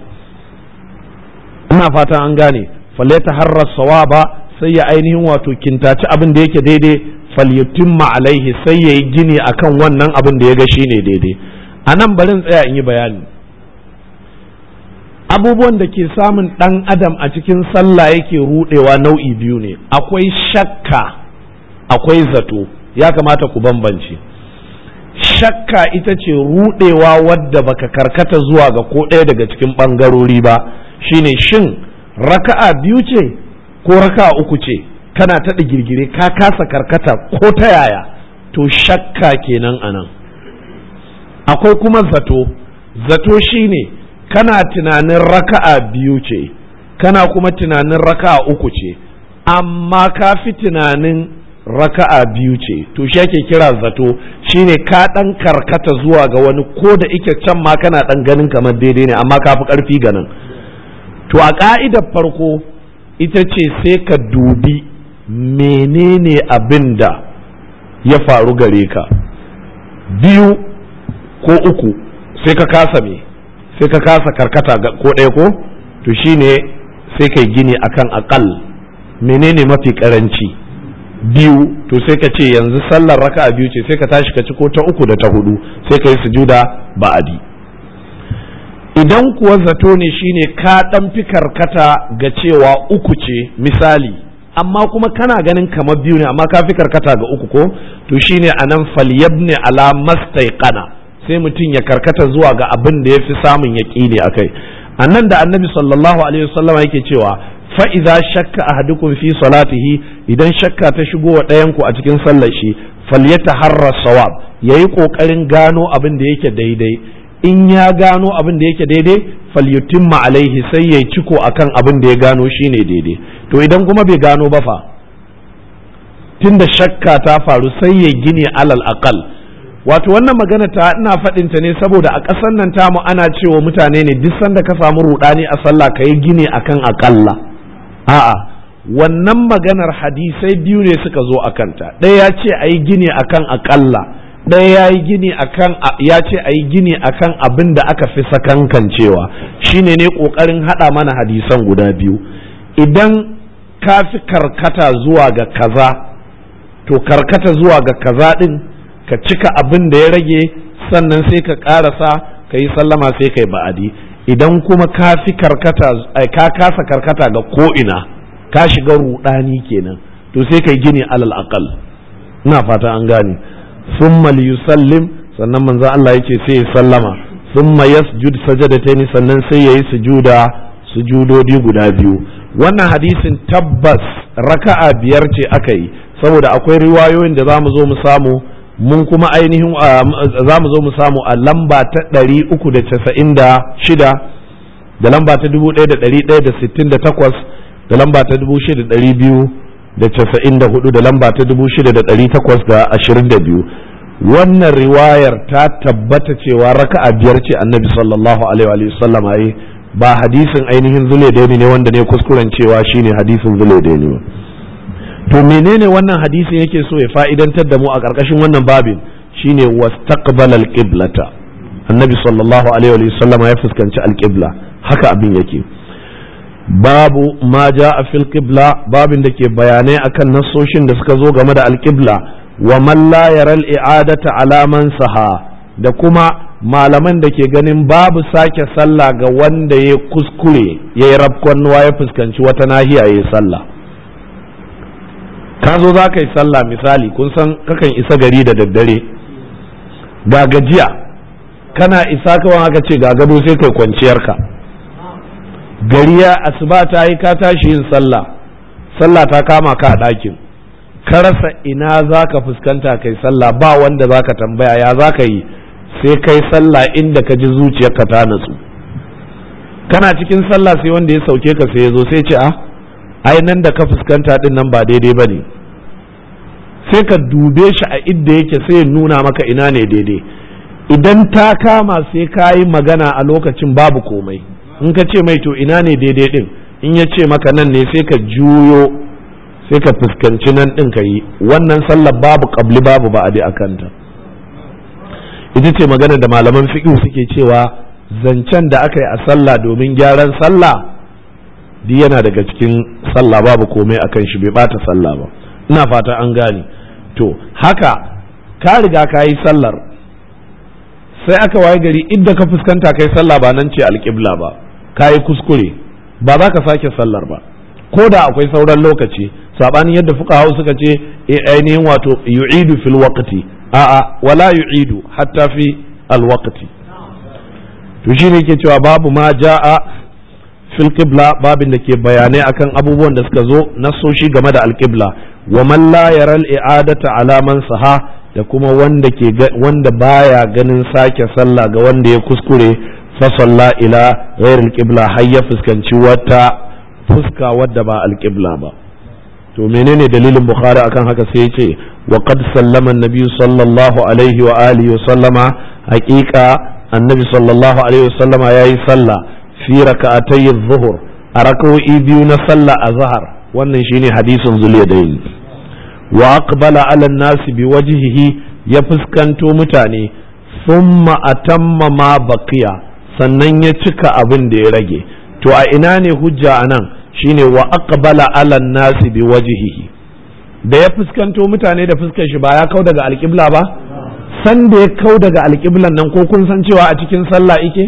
ina fata an gane falyataharra sawaba sai ya ainihin wato kintaci abin da yake daidai falyutimma alaihi sai ya yi gini akan wannan abin da ya ga shine daidai a nan barin tsaya in yi bayani abubuwan da ke samun ɗan adam a cikin sallah yake rudewa nau'i biyu ne akwai shakka akwai zato ya kamata ku bambance shakka ita ce rudewa wadda baka karkata zuwa ga ko ɗaya daga cikin ɓangarori ba shine shin raka'a biyu ce ko raka'a uku ce kana ta girgire ka kasa karkata ko ta yaya to shakka kenan anan akwai kuma zato zato shine kana tunanin raka'a biyu ce kana kuma tunanin raka'a uku ce amma ka fi tunanin raka'a biyu ce to shi ake kira zato shine ka ɗan karkata zuwa ga wani ko da ike can ma kana ɗan ganin kamar daidai ne amma ka fi ƙarfi ganin to a ƙa'idar farko ita ce sai ka dubi menene abin da ya faru gare ka biyu ko uku sai ka kasa me sai ka kasa karkata ko ɗaya ko to shine sai kai gini akan akal menene mafi karanci biyu to sai ka ce yanzu sallar raka biyu ce sai ka tashi ka ci ko ta uku da ta hudu sai ka yi sujuda ba'adi idan kuwa zato ne shine ka ɗan fi karkata ga cewa uku ce misali amma kuma kana ganin kamar biyu ne amma ka fi karkata ga uku ko to shine anan falyabni ala mastaiqana sai mutum ya karkata zuwa ga abin da ya fi samun yaƙini a kai a nan da annabi sallallahu alaihi wasallam yake cewa fa'iza shakka ahadukum fi salatihi idan shakka ta shigo wa ɗayanku a cikin sallar shi falyata harra sawab ya yi ƙoƙarin gano abin da yake daidai in ya gano abin da yake daidai falyutimma alaihi sai ya ciko akan abin da ya gano shine daidai to idan kuma bai gano ba fa tunda shakka ta faru sai ya gini alal aqal wato wannan magana ta ina faɗin ta ne saboda a ƙasar nan tamu ana cewa mutane ne duk sanda ka samu rudani a sallah ka yi gini akan aƙalla a'a wannan maganar hadisai biyu ne suka zo a kanta ɗaya ya ce a yi gini akan aƙalla ɗaya ya yi gini akan ya ce a yi gini akan abin da aka fi sakankancewa shine ne ƙoƙarin haɗa mana hadisan guda biyu idan ka fi karkata zuwa ga kaza to karkata zuwa ga kaza ɗin ka cika abin da ya rage sannan sai ka ƙarasa ka yi sallama sai ka yi ba'adi idan kuma ka fi karkata ka kasa karkata ga ko'ina ka shiga ruɗani kenan to sai ka yi gini alal aqal ina fata an gane thumma liyusallim sannan manzo Allah yace sai ya sallama thumma yasjud sajadataini sannan sai yayi sujuda sujudodi guda biyu wannan hadisin tabbas raka'a biyar ce aka yi saboda akwai riwayoyin da zamu zo mu samu mun kuma ainihin za mu zo mu samu a lamba ta ɗari uku da casa'in da shida da lamba ta dubu ɗaya da ɗari ɗaya da sittin da takwas da lamba ta dubu shida ɗari biyu da casa'in da hudu da lamba ta dubu shida da ɗari takwas da ashirin da biyu wannan riwayar ta tabbata cewa raka'a biyar ce annabi sallallahu alaihi wa sallam yi ba hadisin ainihin zule ne wanda ne kuskuren cewa shine hadisin zule ne to menene wannan hadisin yake so ya fa'idantar da mu a ƙarƙashin wannan babin shine wastaqbala alqiblata annabi sallallahu alaihi wa sallam ya fuskanci alqibla haka abin yake babu ma a fil qibla babin da ke bayanai akan nassoshin da suka zo game da alqibla wa man la yara al-i'adata ala man saha da kuma malaman da ke ganin babu sake sallah ga wanda ya kuskure ya yi rafkonnuwa ya fuskanci wata nahiya ya yi sallah ka zo za ka yi sallah misali kun san kakan isa gari da daddare ga gajiya kana isa kawai aka ce ga gado sai kai kwanciyarka gari ya asuba ta yi ka tashi yin sallah sallah ta kama ka a ɗakin ka rasa ina za ka fuskanta kai sallah ba wanda za ka tambaya ya za ka yi sai kai sallah inda ka ji zuciyarka ta natsu kana cikin sallah sai wanda ya sauke ka sai ya zo sai ce a ai nan da ka fuskanta din nan ba daidai ba ne sai ka dube shi a idda yake sai ya nuna maka ina ne daidai idan ta kama sai ka yi magana a lokacin babu komai in ka ce mai to ina ne daidai din in ya ce maka nan ne sai ka juyo sai ka fuskanci nan din ka yi wannan sallar babu kabli babu ba'adi a kanta ita ce magana da malaman fiqh suke cewa zancen da aka yi a sallah domin gyaran sallah duk yana daga cikin sallah babu komai akan shi bai bata sallah ba ina fata an gane to haka ka riga ka yi sallar sai aka waye gari inda ka fuskanta kai sallah ba nan ce alƙibla ba ka yi kuskure ba za ka sake sallar ba ko da akwai sauran lokaci sabanin yadda fuka hau suka ce ainihin wato yu'idu fil waqti a'a wala yu'idu hatta fi al waqti to shine yake cewa babu ma ja'a fil qibla babin da ke bayanai akan abubuwan da suka zo nasoshi game da alqibla wa man la yara al i'adata ala man saha da kuma wanda ke wanda baya ganin sake sallah ga wanda ya kuskure fa salla ila ghair al qibla har ya fuskanci wata fuska wadda ba al qibla ba to menene dalilin bukhari akan haka sai yace wa qad sallama an-nabi sallallahu alaihi wa alihi wa sallama haqiqa annabi sallallahu alaihi wa sallama yayi sallah fi raka'atay adh-dhuhr a rak'o'i biyu na sallah azhar wannan shine hadisin zuliyadain wa aqbala ala an-nas biwajhihi ya fuskanto mutane thumma atamma ma baqiya sannan ya cika abin da ya rage to a ina ne hujja anan shine wa aqbala ala nasi bi wajhihi da ya fuskanto mutane da fuskar shi ba ya kau daga alƙibla ba san da ya kau daga alƙiblan nan ko kun san cewa a cikin sallah ike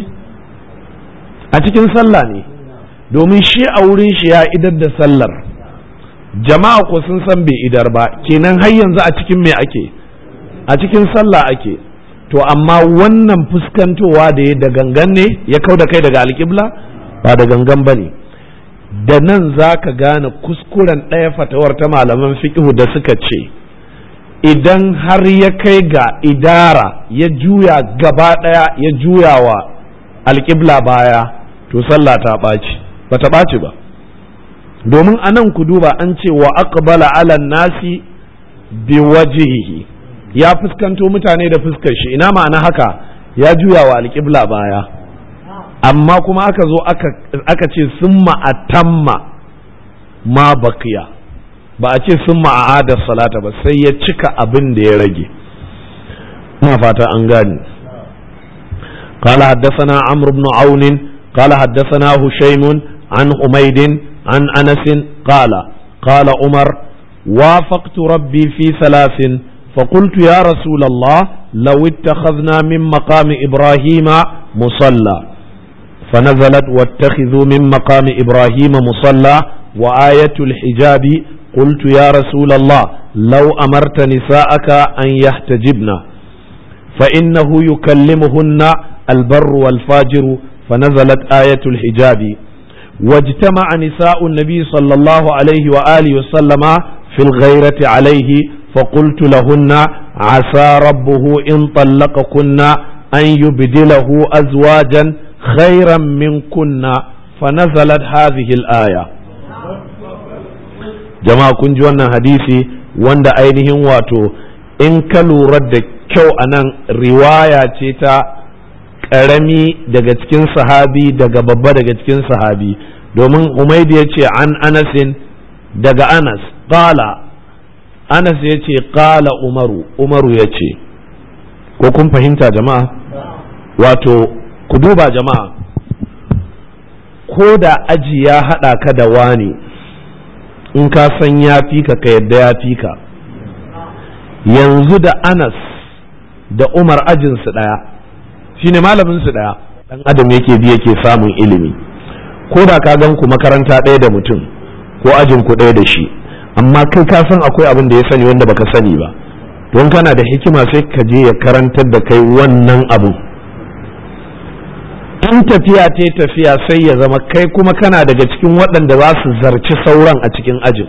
a cikin sallah ne domin shi a wurin shi ya idar da sallar jama'a ko sun san bai idar ba kenan har yanzu a cikin me ake a cikin sallah ake to amma wannan fuskantowa da ya da gangan ne ya kau da kai daga alƙibla ba da gangan ba ne da nan za ka gane kuskuren ɗaya fatawar ta malaman fiƙihu da suka ce idan har ya kai ga idara ya juya gaba ɗaya ya juya wa alƙibla baya to sallah ta ɓaci ba ta ɓaci ba domin a nan ku duba an ce wa aqbala ala nasi bi wajihihi ya fuskanto mutane da fuskar shi ina ma'ana haka ya juya wa alƙibla baya amma kuma aka zo aka ce sun ma'atamma ma baqiya ba a ce sun ma'adar salata ba sai ya cika abin da ya rage ina fata an gane قال حدثنا عمرو بن عون قال حدثنا هشيم عن حميد عن انس قال قال عمر وافقت ربي في ثلاث فقلت يا رسول الله لو اتخذنا من مقام ابراهيم مصلى فنزلت واتخذوا من مقام ابراهيم مصلى وايه الحجاب قلت يا رسول الله لو امرت نساءك ان يحتجبن فانه يكلمهن البر والفاجر فنزلت آية الحجاب واجتمع نساء النبي صلى الله عليه وآله وسلم في الغيرة عليه فقلت لهن عسى ربه إن طلقكن أن يبدله أزواجا خيرا منكن فنزلت هذه الآية جماعة كنجوانا حديثي wanda ainihin wato in ka lura da kyau a nan riwaya ce ta ƙarami daga cikin sahabi daga babba daga cikin sahabi domin umaidi ya ce an anasin daga anas ƙala anas ya ce ƙala umaru umaru ya ce ko kun fahimta jama'a wato ku duba jama'a ko da aji ya haɗa ka da wani in ka san ya fi ka ka yadda ya fi ka yanzu da anas da umar ajinsu ɗaya shine malamin su daya dan adam yake bi yake samun ilimi ko da ka gan ku makaranta ɗaya da mutum ko ajin ku ɗaya da shi amma kai ka san akwai abin da ya sani wanda baka sani ba don kana da hikima sai ka je ya karantar da kai wannan abun in tafiya ta tafiya sai ya zama kai kuma kana daga cikin waɗanda za su zarci sauran a cikin ajin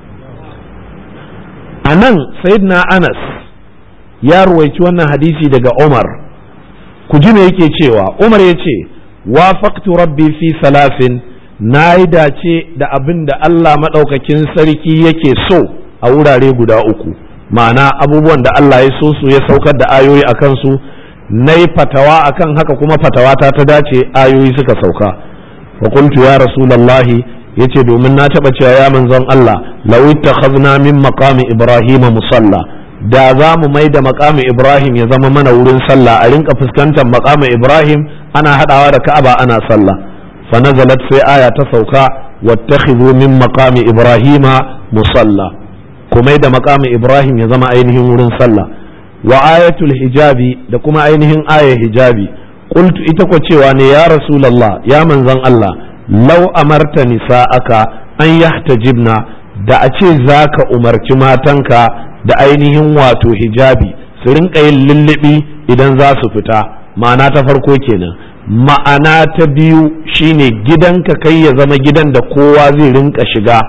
a nan sayyidina anas ya ruwaici wannan hadisi daga umar ku ji me yake cewa umar ya ce wafaqtu rabbi fi salasin na yi dace da abin da Allah maɗaukakin sarki yake so a wurare guda uku ma'ana abubuwan da Allah ya so su ya saukar da ayoyi a kansu na yi fatawa a kan haka kuma fatawa ta ta dace ayoyi suka sauka wa qultu ya rasulallahi ya ce domin na taɓa cewa ya manzon Allah lawi takhazna min maqami ibrahima musalla da za mu mai da makamin ibrahim ya zama mana wurin sallah a rinka fuskantar makamin ibrahim ana hadawa da ka'aba ana sallah fa nazalat sai aya ta sauka wattakhidhu min maqami ibrahima musalla ku mai da makamin ibrahim ya zama ainihin wurin sallah wa ayatul hijabi da kuma ainihin ayar hijabi qultu ita ko cewa ne ya rasulullah ya manzon Allah law amarta nisa'aka an yahtajibna da a ce zaka umarci matanka da ainihin wato hijabi su rinka yin lullubi idan za su fita ma'ana ta farko kenan ma'ana ta biyu shine gidanka kai ya zama gidan da kowa zai rinka shiga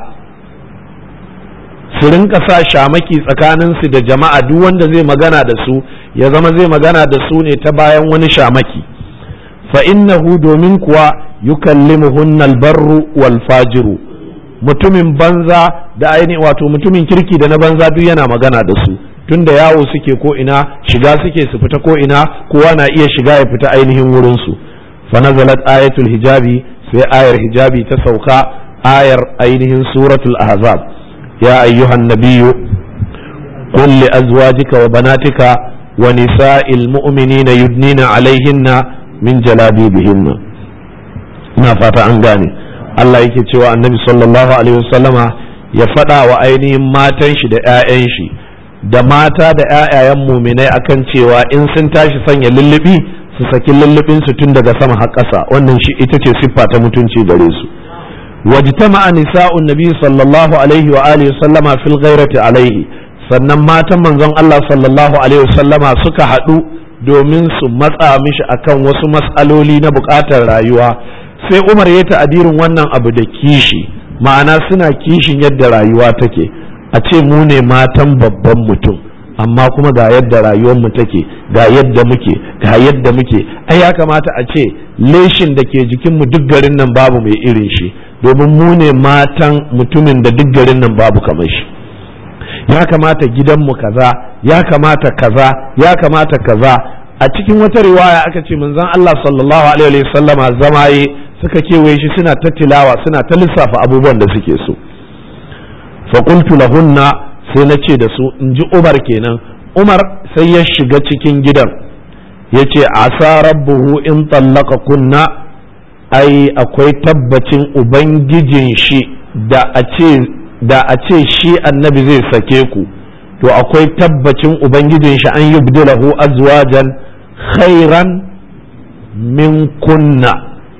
su rinka sa shamaki tsakaninsu da jama'a duk wanda zai magana da su ya zama zai magana da su ne ta bayan wani shamaki fa innahu domin kuwa yukallimuhunna albarru wal fajiru mutumin banza da aini wato mutumin kirki da na banza duk yana magana da su tunda yawo suke ko ina shiga suke su fita ko ina kowa na iya shiga ya fita ainihin wurin su fa nazalat ayatul hijabi sai ayar hijabi ta sauka ayar ainihin suratul ahzab ya ayyuhan nabiyyu qul li azwajika wa banatika wa nisa'il mu'minina yudnina alaihinna min jalabibihinna ina fata an gane Allah yake cewa annabi sallallahu alaihi wasallama ya faɗa wa ainihin matan shi da 'ya'yan shi da mata da 'ya'yayan muminai akan cewa in sun tashi sanya lullubi su saki lullubin su tun daga sama har ƙasa wannan shi ita ce siffa ta mutunci gare su wajtama'a nisa'un nabi sallallahu alaihi wa alihi wasallama fil ghairati alaihi sannan matan manzon Allah sallallahu alaihi wasallama suka haɗu domin su matsa mishi akan wasu mas'aloli na buƙatar rayuwa sai umar ya ta'adirin wannan abu da kishi ma'ana suna kishin yadda rayuwa take a ce mu ne matan babban mutum amma kuma ga yadda rayuwarmu take ga yadda muke ga yadda muke ai ya kamata a ce leshin da ke jikinmu duk garin nan babu mai irin shi domin mu ne matan mutumin da duk garin nan babu kamar shi ya kamata gidanmu kaza ya kamata kaza ya kamata kaza a cikin wata riwaya aka ce manzon Allah sallallahu alaihi wasallama zama yi suka kewaye shi suna ta tilawa suna ta lissafa abubuwan da suke so faƙultu lahunna sai na ce da su in ji umar kenan umar sai ya shiga cikin gidan ya ce asa rabbuhu in tallaka kunna ai akwai tabbacin ubangijin shi da a ce da a ce shi annabi zai sake ku to akwai tabbacin ubangijin shi an yubdilahu azwajan khairan min kunna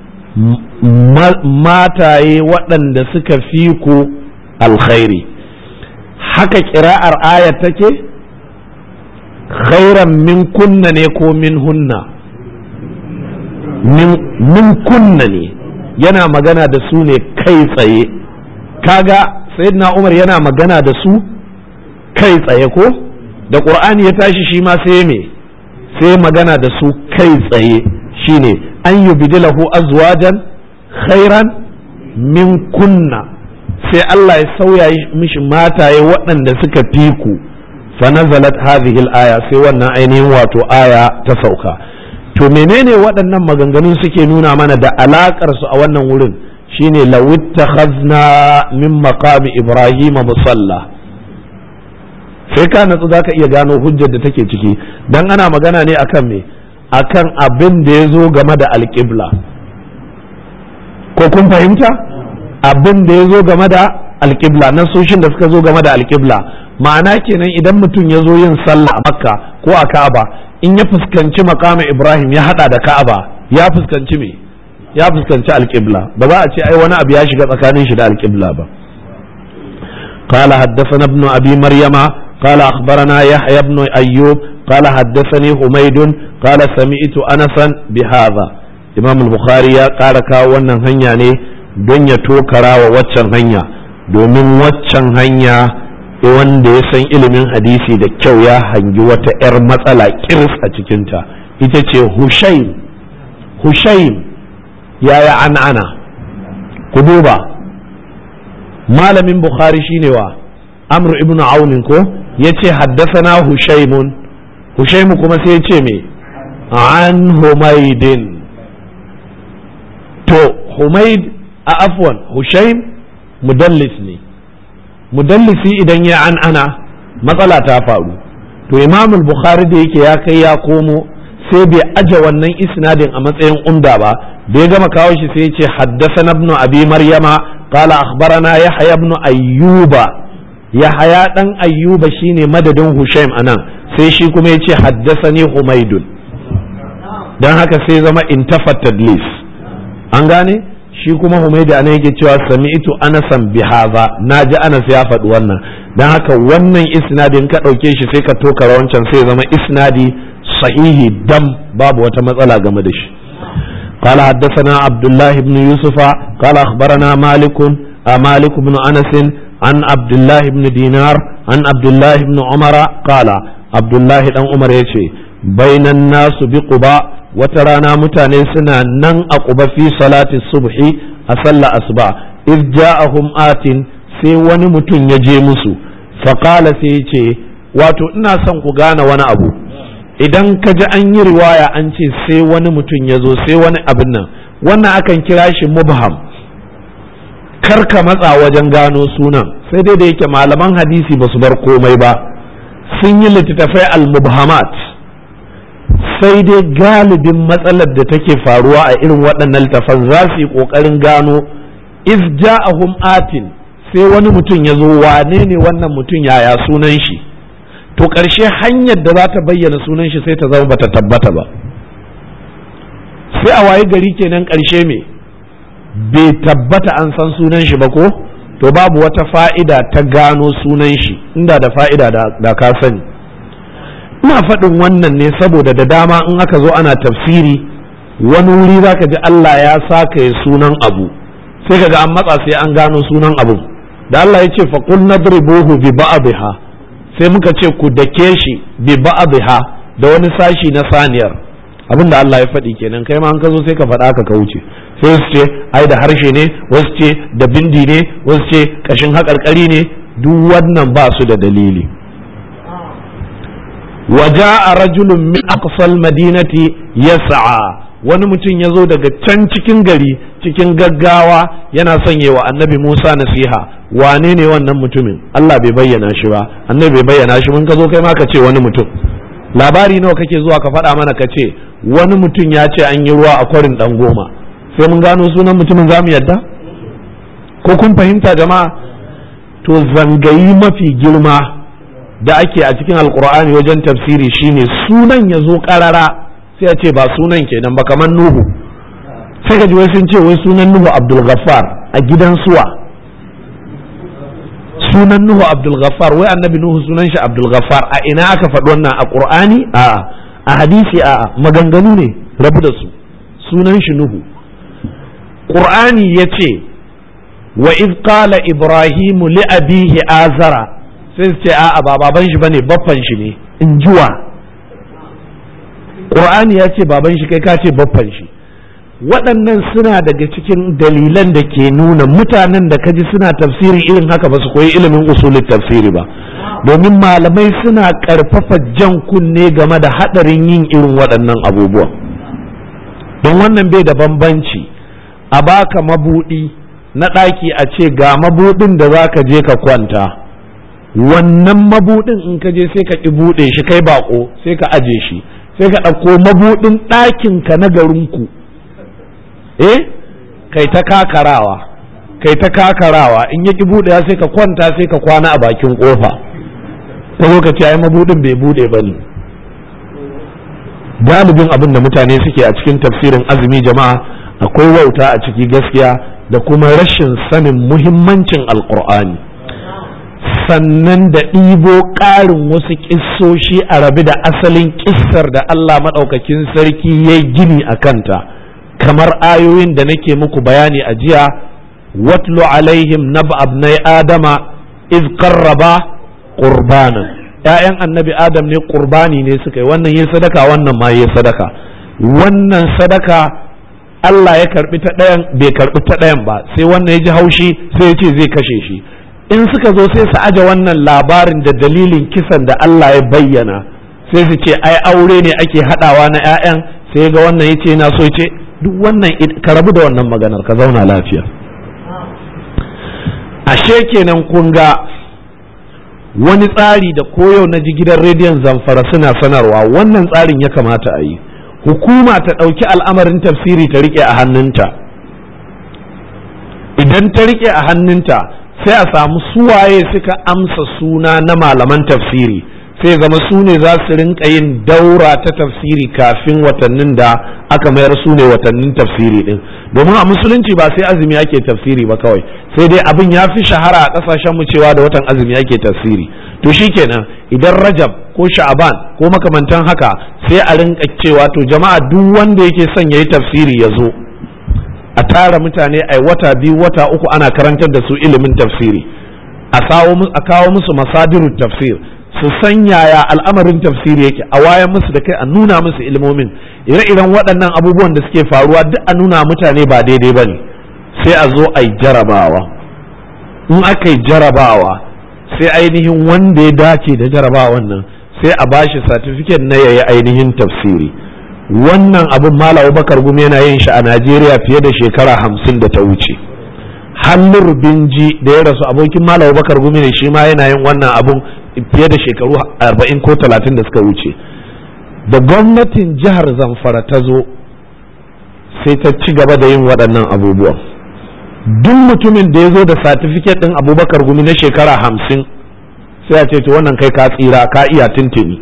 mataye waɗanda suka fi ku alkhairi haka kira'ar aya take khairan min kunna ne ko min hunna min kunna ne yana magana da su ne kai tsaye kaga sayyidina umar yana magana da su kai tsaye ko da ƙur'ani ya tashi shi ma sai me sai magana da su kai tsaye shine an yi bidilahu azwajan khairan min kunna sai Allah ya sauya mishi mataye waɗanda suka fi ku fa nazalat hadhihi al-aya sai wannan ainihin wato aya ta sauka to menene waɗannan maganganun suke nuna mana da alakar su a wannan wurin shine lawittakhazna min maqami ibrahima musalla sai ka natsu zaka iya gano hujjar da take ciki dan ana magana ne akan me akan abin da ya zo game da alƙibla ko kun fahimta abin da ya zo game da alƙibla nasoshin da suka zo game da alƙibla ma'ana kenan idan mutum ya zo yin sallah a makka ko a ka'aba in ya fuskanci makamin ibrahim ya hada da ka'aba ya fuskanci me ya fuskanci alƙibla ba za a ce ai wani abu ya shiga tsakanin shi da alƙibla ba قال حدثنا ابن ابي مريم قال اخبرنا يحيى بن ايوب قال حدثني حميد قال سمعت انسا بهذا امام البخاري ya ƙara kawo wannan hanya ne don ya tokara wa waccan hanya domin waccan hanya wanda ya san ilimin hadisi da kyau ya hangi wata 'yar matsala kirs a cikinta ita ce hushaim hushaim yaya an ana ku duba malamin bukhari shine wa amr ibn aunin ko ya ce haddasana hushaimun hushaimu kuma sai ya ce me an humaidin to humaid a afwan hushaim mudallis ne mudallisi idan ya an ana matsala ta faru to imamul bukhari da yake ya kai ya komo sai bai aje wannan isnadin a matsayin umda ba da ya gama kawo shi sai ya ce haddasa ibn abi maryama qala akhbarana yahya ibn ayyuba yahaya dan ayyuba shine madadin hushaim anan sai shi kuma ya ce haddasani humaidun dan haka sai zama intafat tadlis an gane shi kuma humaidu anan yake cewa sami'tu anasan bihaza naji anas ya faɗi wannan dan haka wannan isnadin ka ɗauke shi sai ka toka wancan sai zama isnadi sahihi dam babu wata matsala game da shi قال حدثنا عبد الله بن يوسف قال أخبرنا مالك مالك بن أنس عن عبد الله بن دينار عن عبد الله بن عمر قال عبد الله بن عمر يشي بين الناس بقباء وترانا متاني سنا نن أقبى في صلاة الصبح أصلى أصبع إذ جاءهم آت sai wani mutum ya je musu faƙala sai ya ce wato ina son ku gane wani abu idan ka ji an yi riwaya an ce sai wani mutum ya zo sai wani abin nan wannan akan kira shi mubham kar ka matsa wajen gano sunan sai dai da yake malaman hadisi ba su bar komai ba sun yi littattafai al-mubhamat sai dai galibin matsalar da take faruwa a irin waɗannan littafan za su yi ƙoƙarin gano iz ja'ahum atin sai wani mutum ya zo wane ne wannan mutum yaya sunan shi to ƙarshe hanyar da za ta bayyana sunan shi sai ta zama bata tabbata ba sai a waye gari kenan ƙarshe me bai tabbata an san sunan shi ba ko to babu wata fa'ida ta gano sunan shi inda da fa'ida da ka sani ina faɗin wannan ne saboda da dama in aka zo ana tafsiri wani wuri za ka ji Allah ya saka sunan abu sai ka ga an matsa sai an gano sunan abu da Allah ya ce faƙul nadribuhu bi ba'dha sai muka ce ku dake shi bi ba'dha da wani sashi na saniyar abin da Allah ya faɗi kenan kai ma an ka zo sai ka faɗa ka ka wuce sai su ce ai da harshe ne wasu ce da bindi ne wasu ce kashin haƙarƙari ne duk wannan ba su da dalili waja a rajulun min aqsal madinati yas'a wani mutum ya zo daga can cikin gari cikin gaggawa yana son wa annabi Musa nasiha wane ne wannan mutumin Allah bai bayyana shi ba annabi bai bayyana shi mun ka zo kai ma ka ce wani mutum labari nawa kake zuwa ka faɗa mana ka ce wani mutum ya ce an yi ruwa a kwarin ɗan goma sai mun gano sunan mutumin za mu yadda ko kun fahimta jama'a to zangayi mafi girma da ake a cikin alkur'ani wajen tafsiri shine sunan ya zo ƙarara sai a ce ba sunan kenan ba kamar nuhu sai ka ji wai sun ce wai sunan nuhu abdul ghaffar a gidan suwa sunan nuhu abdul ghaffar wai annabi nuhu sunan shi abdul ghaffar a ina aka faɗi wannan a qur'ani a a hadisi a maganganu ne rabu da su sunan shi nuhu qur'ani yace wa iz qala ibrahimu li abihi azara sai su ce a'a ba baban shi bane baffan shi ne in juwa qur'ani ya ce baban shi kai ka ce baffan shi waɗannan suna daga cikin dalilan da ke nuna mutanen da kaji suna tafsiri irin haka ba su koyi ilimin usulin tafsiri ba domin malamai suna ƙarfafa jan kunne game da haɗarin yin irin waɗannan abubuwan don wannan bai da bambanci a baka mabuɗi na ɗaki a ce ga mabuɗin da za ka je ka kwanta wannan mabuɗin in ka je sai ka ƙi buɗe shi kai baƙo sai ka aje shi sai ka ɗauko mabuɗin ɗakinka na garinku eh kai ta kakarawa kai ta kakarawa in ya ki buɗewa sai ka kwanta sai ka kwana a bakin kofa ta lokaci ai mabudin bai bude ba ne galibin abin da mutane suke a cikin tafsirin azumi jama'a akwai wauta a ciki gaskiya da kuma rashin sanin muhimmancin alkur'ani sannan da ɗibo ƙarin wasu ƙissoshi a rabi da asalin ƙissar da allah maɗaukakin sarki ya gini a kanta kamar ayoyin da nake muku bayani a jiya watlu alaihim naba abnai adama iz qarraba qurbanan ƴaƴan annabi adam ne qurbani ne suka yi wannan yin sadaka wannan ma yin sadaka wannan sadaka Allah ya karbi ta ɗayan bai karbi ta ɗayan ba sai wannan ya ji haushi sai ya ce zai kashe shi in suka zo sai su aje wannan labarin da dalilin kisan da Allah ya bayyana sai su ce ai aure ne ake haɗawa na ƴaƴan sai ga wannan ya ce na so ce duk wannan ka rabu da wannan maganar ka zauna lafiya ashe kenan kun ga wani tsari da koyau na ji gidan rediyon zamfara suna sanarwa wannan tsarin ya kamata a yi hukuma ta ɗauki al'amarin tafsiri ta riƙe a hannunta idan ta riƙe a hannunta sai a samu suwaye suka amsa suna na malaman tafsiri sai zama su ne za su rinka yin daura ta tafsiri kafin watannin da aka mayar su ne watannin tafsiri din domin a musulunci ba sai azumi ake tafsiri ba kawai sai dai abin ya fi shahara a kasashen mu cewa da watan azumi ake tafsiri to shikenan idan rajab ko sha'aban ko makamantan haka sai a rinka cewa to jama'a duk wanda yake son yayi tafsiri ya zo a tara mutane ai wata biyu wata uku ana karantar da su ilimin tafsiri a kawo musu masadirut tafsir su san yaya al'amarin tafsiri yake a wayan musu da kai a nuna musu ilmomin ire-iren waɗannan abubuwan da suke faruwa duk a nuna mutane ba daidai ba ne sai a zo a yi jarabawa in aka yi jarabawa sai ainihin wanda ya dace da jarabawan nan sai a bashi satifiket na yayi ainihin tafsiri wannan abin malam bakar gumi yana yin shi a najeriya fiye da shekara hamsin da ta wuce hannun binji da ya rasu abokin malam bakar gumi ne shi ma yana yin wannan abun fiye da shekaru arba'in ko talatin da suka wuce da gwamnatin jihar zamfara ta zo sai ta ci gaba da yin waɗannan abubuwan duk mutumin da ya zo da satifiket ɗin abubakar gumi na shekara hamsin sai a ce to wannan kai ka tsira ka iya tuntuni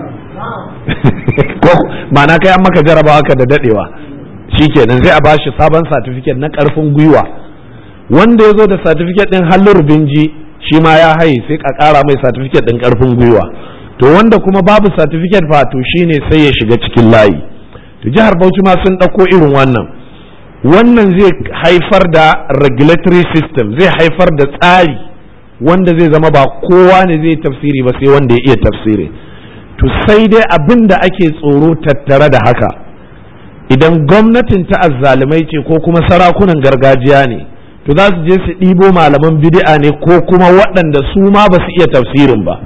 ko ma'ana kai an maka jarabawa ka da daɗewa shikenan sai a bashi sabon satifiket na ƙarfin gwiwa wanda ya zo da satifiket ɗin hallur binji shi ma ya haye sai ka ƙara mai satifiket ɗin ƙarfin gwiwa to wanda kuma babu satifiket fa to shine sai ya shiga cikin layi to jihar Bauchi ma sun ɗauko irin wannan wannan zai haifar da regulatory system zai haifar da tsari wanda zai zama ba kowa ne zai tafsiri ba sai wanda ya iya tafsiri to sai dai abin da ake tsoro tattare da haka idan gwamnatin ta azzalumai ce ko kuma sarakunan gargajiya ne to za su je su ɗibo malaman bid'a ne ko kuma waɗanda su ma ba su iya tafsirin ba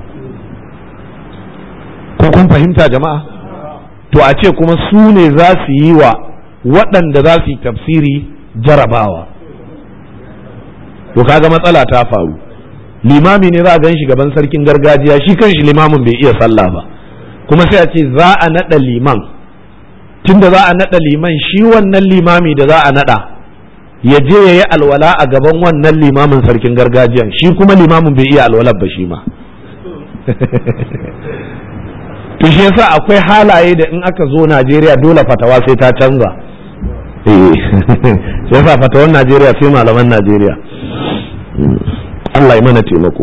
ko kun fahimta jama'a to a ce kuma su ne za su yi wa waɗanda za su yi tafsiri jarabawa to kaga matsala ta faru limami ne za a gan shi gaban sarkin gargajiya shi kanshi limamin bai iya sallah ba kuma sai a ce za a naɗa liman tunda za a naɗa liman shi wannan limami da za a naɗa ya je ya yi alwala a gaban wannan limamin sarkin gargajiyan shi kuma limamin bai iya alwalar ba shi ma to shi yasa akwai halaye da in aka zo Najeriya dole fatawa sai ta canza eh shi yasa fatawar Najeriya sai malaman Najeriya Allah ya mana taimako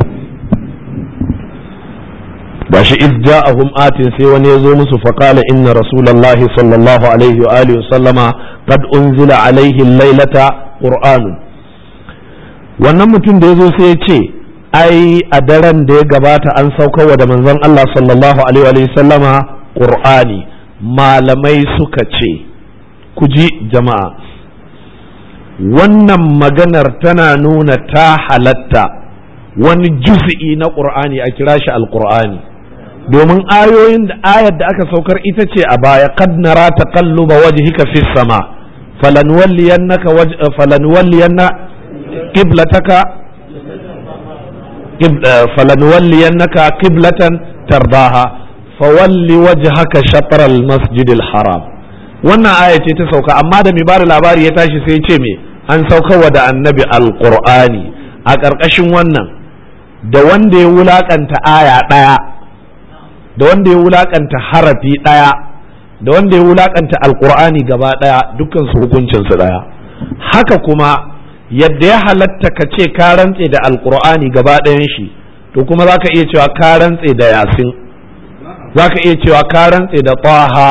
ba shi iz ja'ahum atin sai wani ya zo musu faqala inna rasulullahi sallallahu alaihi wa alihi sallama qad unzila alaihi lailata qur'an wannan mutum da ya zo sai ya ce ai a daren da ya gabata an saukarwa da manzon Allah sallallahu alaihi wa sallama qur'ani malamai suka ce ku ji jama'a wannan maganar tana nuna ta halatta wani juz'i na qur'ani a kira shi alqur'ani domin ayoyin da ayar da aka saukar ita ce a baya qad nara taqalluba wajhika fis sama falanwalliyannaka waj falanwalliyanna qiblataka falanwalliyannaka qiblatan tardaha fawalli wajhaka shatr al masjid al haram wannan aya ce ta sauka amma da mai bada labari ya tashi sai ce me an saukarwa da annabi alqur'ani a ƙarƙashin wannan da wanda ya wulakanta aya ɗaya da wanda ya wulakanta harafi ɗaya da wanda ya wulakanta alkur'ani gaba ɗaya dukkan su hukuncin su ɗaya haka kuma yadda ya halatta ka ce ka rantse da alkur'ani gaba ɗayan shi to kuma zaka iya cewa ka rantse da yasin zaka iya cewa ka rantse da taha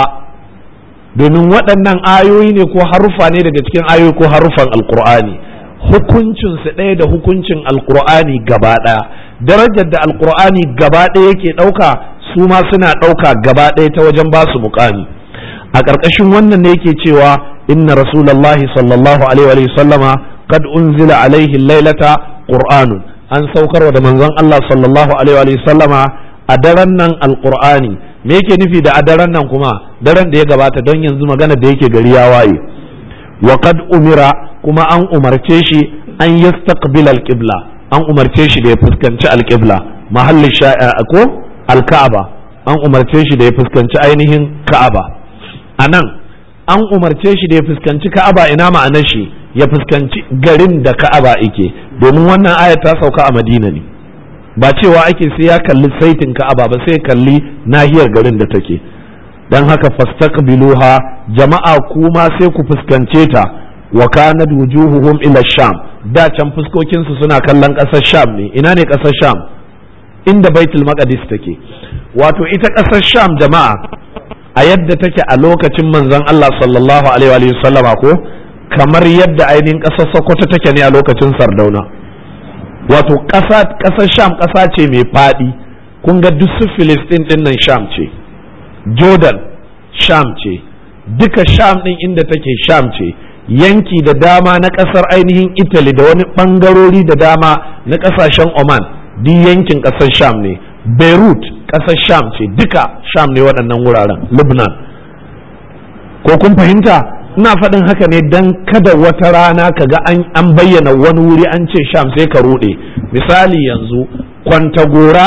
domin waɗannan ayoyi ne ko haruffa ne daga cikin ayoyi ko haruffan alkur'ani hukuncin su ɗaya da hukuncin alkur'ani gaba ɗaya darajar da alkur'ani gaba ɗaya yake ɗauka su ma suna ɗauka gaba ɗaya ta wajen ba su muƙami a ƙarƙashin wannan ne yake cewa inna rasulallahi sallallahu alaihi wa sallama qad unzila alaihi lailata qur'anun an saukarwa da manzon Allah sallallahu alaihi wa sallama a daren nan alqur'ani me yake nufi da a daren nan kuma daren da ya gabata don yanzu magana da yake gari ya waye wa qad umira kuma an umarce shi an yastaqbil alqibla an umarce shi da ya fuskanci alqibla mahallin ko alka'aba an umarce shi da ya fuskanci ainihin ka'aba a nan an umarce shi da ya fuskanci ka'aba ina ma'anar shi ya fuskanci garin da ka'aba ike domin wannan aya ta sauka a madina ne ba cewa ake sai ya kalli saitin ka'aba ba sai kalli nahiyar garin da take dan haka fastaqbiluha jama'a kuma sai ku fuskance ta wa kanat wujuhuhum ila sham da can fuskokin su suna kallon ƙasar sham ne ina ne ƙasar sham inda baitul maqdis take wato ita ƙasar sham jama'a a yadda take a lokacin manzon Allah sallallahu alaihi wa sallama ko kamar yadda ainihin ƙasar Sokoto take ne a lokacin Sardauna wato ƙasa ƙasar sham ƙasa ce mai faɗi kun ga duk su Filistin din nan sham ce Jordan sham ce duka sham din inda take sham ce yanki da dama na ƙasar ainihin Italy da wani ɓangarori da dama na ƙasashen Oman duk yankin ƙasar sham ne beirut ƙasar sham ce duka sham ne waɗannan wuraren lubnan ko kun fahimta ina faɗin haka ne don kada wata rana ka ga an bayyana wani wuri an ce sham sai ka ruɗe misali yanzu kwantagora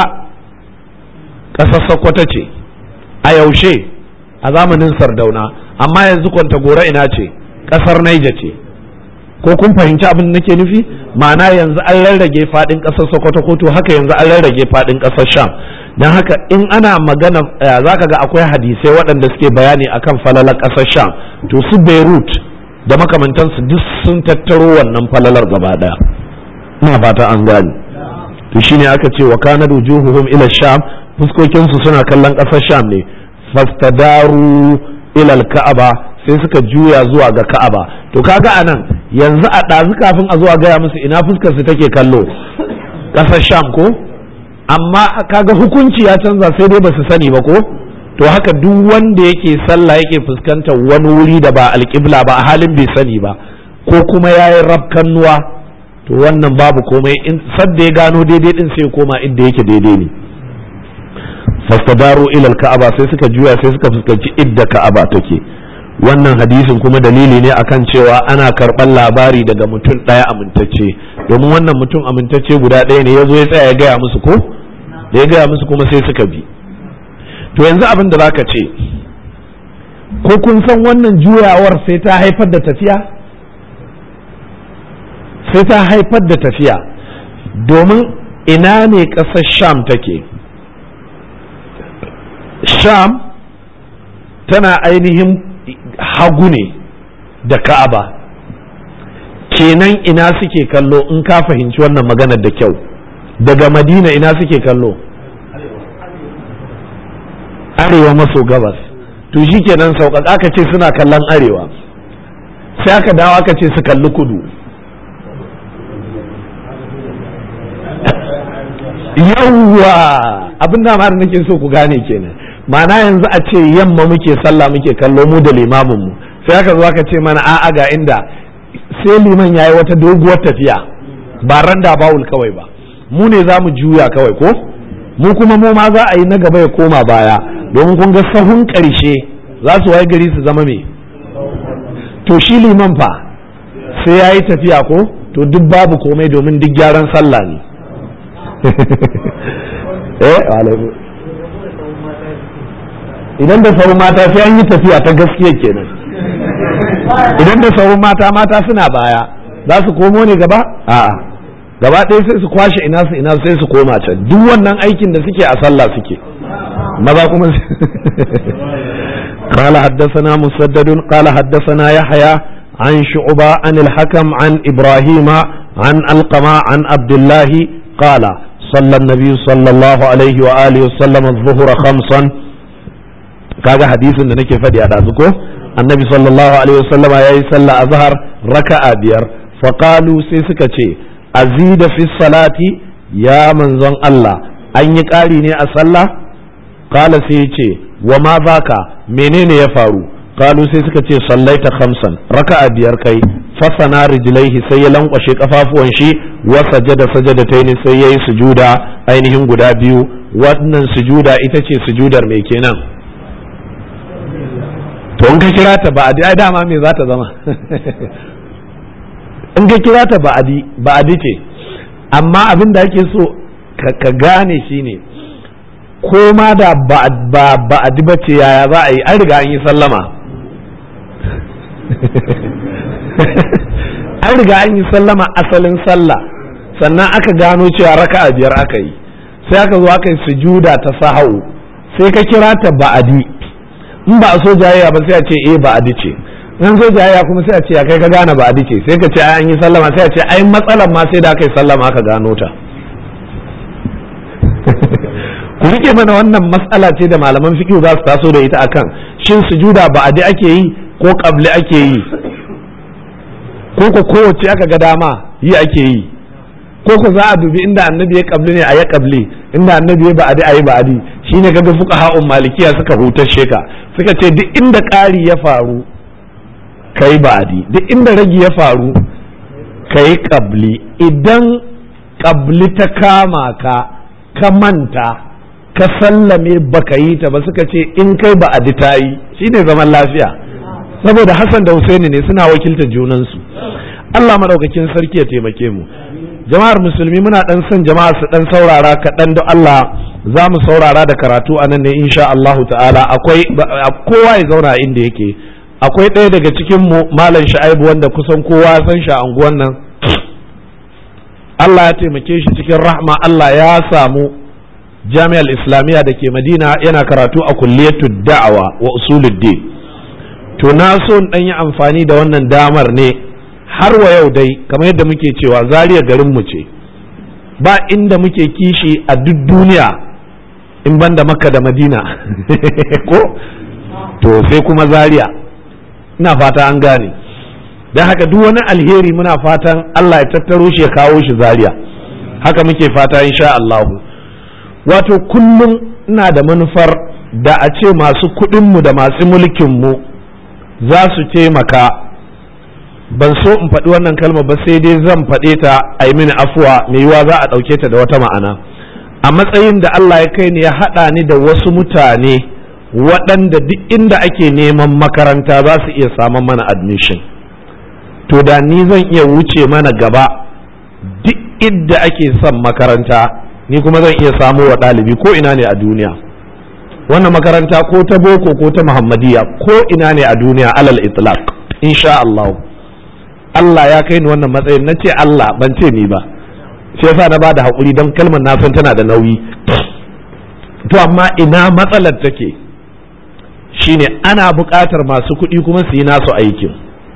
ƙasar sokoto ce a yaushe a zamanin sardauna amma yanzu kwantagora ina ce ƙasar naija ce ko kun fahimci abin da nake nufi ma'ana yanzu an rarrage fadin kasar sokoto ko to haka yanzu an rarrage fadin kasar sham don haka in ana magana zaka ga akwai hadisai waɗanda suke bayani akan falalar kasar sham to su beirut da makamantansu duk sun tattaro wannan falalar gaba daya ina fata an gane to shine aka ce wa kana wujuhuhum ila sham fuskokin su suna kallon kasar sham ne fastadaru ila al-ka'aba sai suka juya zuwa ga ka'aba to kaga anan yanzu a ɗazu kafin a zuwa gaya musu ina fuskar su take kallo ƙasar sham ko amma kaga hukunci ya canza sai dai ba su sani ba ko to haka duk wanda yake sallah yake fuskantar wani wuri da ba alƙibla ba a halin bai sani ba ko kuma ya yi rafkannuwa to wannan babu komai in sadda ya gano daidai din sai koma inda yake daidai ne fastadaru ila ka'aba sai suka juya sai suka fuskanci idda ka'aba take wannan hadisin kuma dalili ne akan cewa ana karɓar labari daga mutum ɗaya amintacce domin wannan mutum amintacce guda ɗaya ne ya zo ya tsaya ya gaya musu ko da ya gaya musu kuma sai suka bi to yanzu abin da zaka ce ko kun san wannan juyawar sai ta haifar da tafiya sai ta haifar da tafiya domin ina ne ƙasar sham take sham tana ainihin hagu ne da ka'aba kenan ina suke kallo in ka fahimci wannan maganar da kyau daga madina ina suke kallo arewa maso gabas to shi kenan sauƙaƙa aka ce suna kallon arewa sai aka dawo aka ce su kalli kudu yawwa abin da ma nake so ku gane kenan ma'ana yanzu a ce yamma muke sallah muke kallo mu da limamin mu sai aka zo aka ce mana a'a ga inda sai liman yayi wata doguwar tafiya ba randa bawul kawai ba mu ne za mu juya kawai ko mu kuma mu ma za a yi na gaba ya koma baya domin kun ga sahun ƙarshe za su waye gari su zama me to shi liman fa sai ya yi tafiya ko to duk babu komai domin duk gyaran sallah ne eh idan da sauran mata sai an yi tafiya ta gaskiya kenan idan da sauran mata mata suna baya za su komo ne gaba a'a gaba ɗaya sai su kwashe ina su ina sai su koma can duk wannan aikin da suke a sallah suke maza kuma قال حدثنا مسدد قال حدثنا يحيى عن شعبة عن الحكم عن إبراهيم عن القمة عن عبد الله قال صلى النبي صلى الله عليه وآله وسلم الظهر خمسا kaga hadisin da nake faɗi a ɗazu ko annabi sallallahu alaihi wasallam ya yi sallah a zahar raka'a biyar faƙalu sai suka ce azida fi salati ya manzon Allah an yi ƙari ne a sallah kala sai ya ce wa ma baka menene ya faru kalu sai suka ce sallaita khamsan raka'a biyar kai fasana rijlaihi sai ya lankwashe kafafuwan shi wa sajada sajadataini sai yayi sujuda ainihin guda biyu wannan sujuda ita ce sujudar me kenan to in ka kira ta ba'adi ai dama me za ta zama in ka kira ta ba'adi ba'adi ce amma abin da ake so ka gane shine ko ma da ba'adi ba ce yaya za a yi an riga an yi sallama an riga an yi sallama asalin sallah sannan aka gano cewa raka'a biyar aka yi sai aka zo aka yi sujuda ta sahau sai ka kira ta ba'adi in ba a so jayayya ba sai a ce eh ba'adi ce in so jayayya kuma sai a ce kai ka gane ba'adi ce sai ka ce ai an yi sallama sai a ce ai matsalan ma sai da aka yi sallama aka gano ta ku rike mana wannan matsala ce da malaman fiqh za su taso da ita akan shin sujuda ba'adi ake yi ko qabli ake yi ko ko kowace aka ga dama yi ake yi ko ko za a dubi inda annabi ya kabli ne a ya kabli inda annabi ya ba'adi a yi ba'adi shine kaga fuka ha'un malikiya suka hutar sheka suka ce duk inda ƙari ya faru kai ba'adi duk inda ragi ya faru kai kabli idan kabli ta kama ka ka manta ka sallame baka yi ta ba suka ce in kai ba'adi ta yi shine zaman lafiya saboda Hassan da Husaini ne suna wakiltar junansu Allah madaukakin sarki ya taimake mu jama'ar musulmi muna dan son jama'a su dan saurara kaɗan da Allah za mu saurara da karatu a nan ne insha Allahu ta'ala akwai kowa ya zauna inda yake akwai ɗaya daga cikin mu malam sha'ibu wanda kusan kowa san shi a unguwan nan Allah ya taimake shi cikin rahma Allah ya samu jami'ar islamiyya da ke madina yana karatu a kulliyatu da'awa wa usuluddin to na so in ɗan yi amfani da wannan damar ne har wa yau dai kamar yadda muke cewa zariya garinmu ce ba inda muke kishi a duk duniya in banda makka da madina ko to sai kuma zariya ina fata an gane don haka duk wani alheri muna fatan allah ya tattaro shi ya kawo shi zariya haka muke fata insha Allahu wato kullum ina da manufar da a ce masu kuɗinmu da masu mulkinmu za su taimaka ban so in faɗi wannan kalma ba sai dai zan faɗe ta a yi mini afuwa mai yiwa za a ɗauke ta da wata ma'ana a matsayin da Allah ya kai ni ya haɗa ni da wasu mutane waɗanda duk inda ake neman makaranta za su iya samun mana admission to da ni zan iya wuce mana gaba duk inda ake son makaranta ni kuma zan iya samo wa ɗalibi ko ina ne a duniya wannan makaranta ko ta boko ko ta muhammadiya ko ina ne a duniya alal itlaq insha Allah Allah ya kai ni wannan matsayin na ce Allah ban ce ni ba shi yasa na bada haƙuri don kalmar na san tana da nauyi to amma ina matsalar take shine ana buƙatar masu kuɗi kuma su yi nasu aikin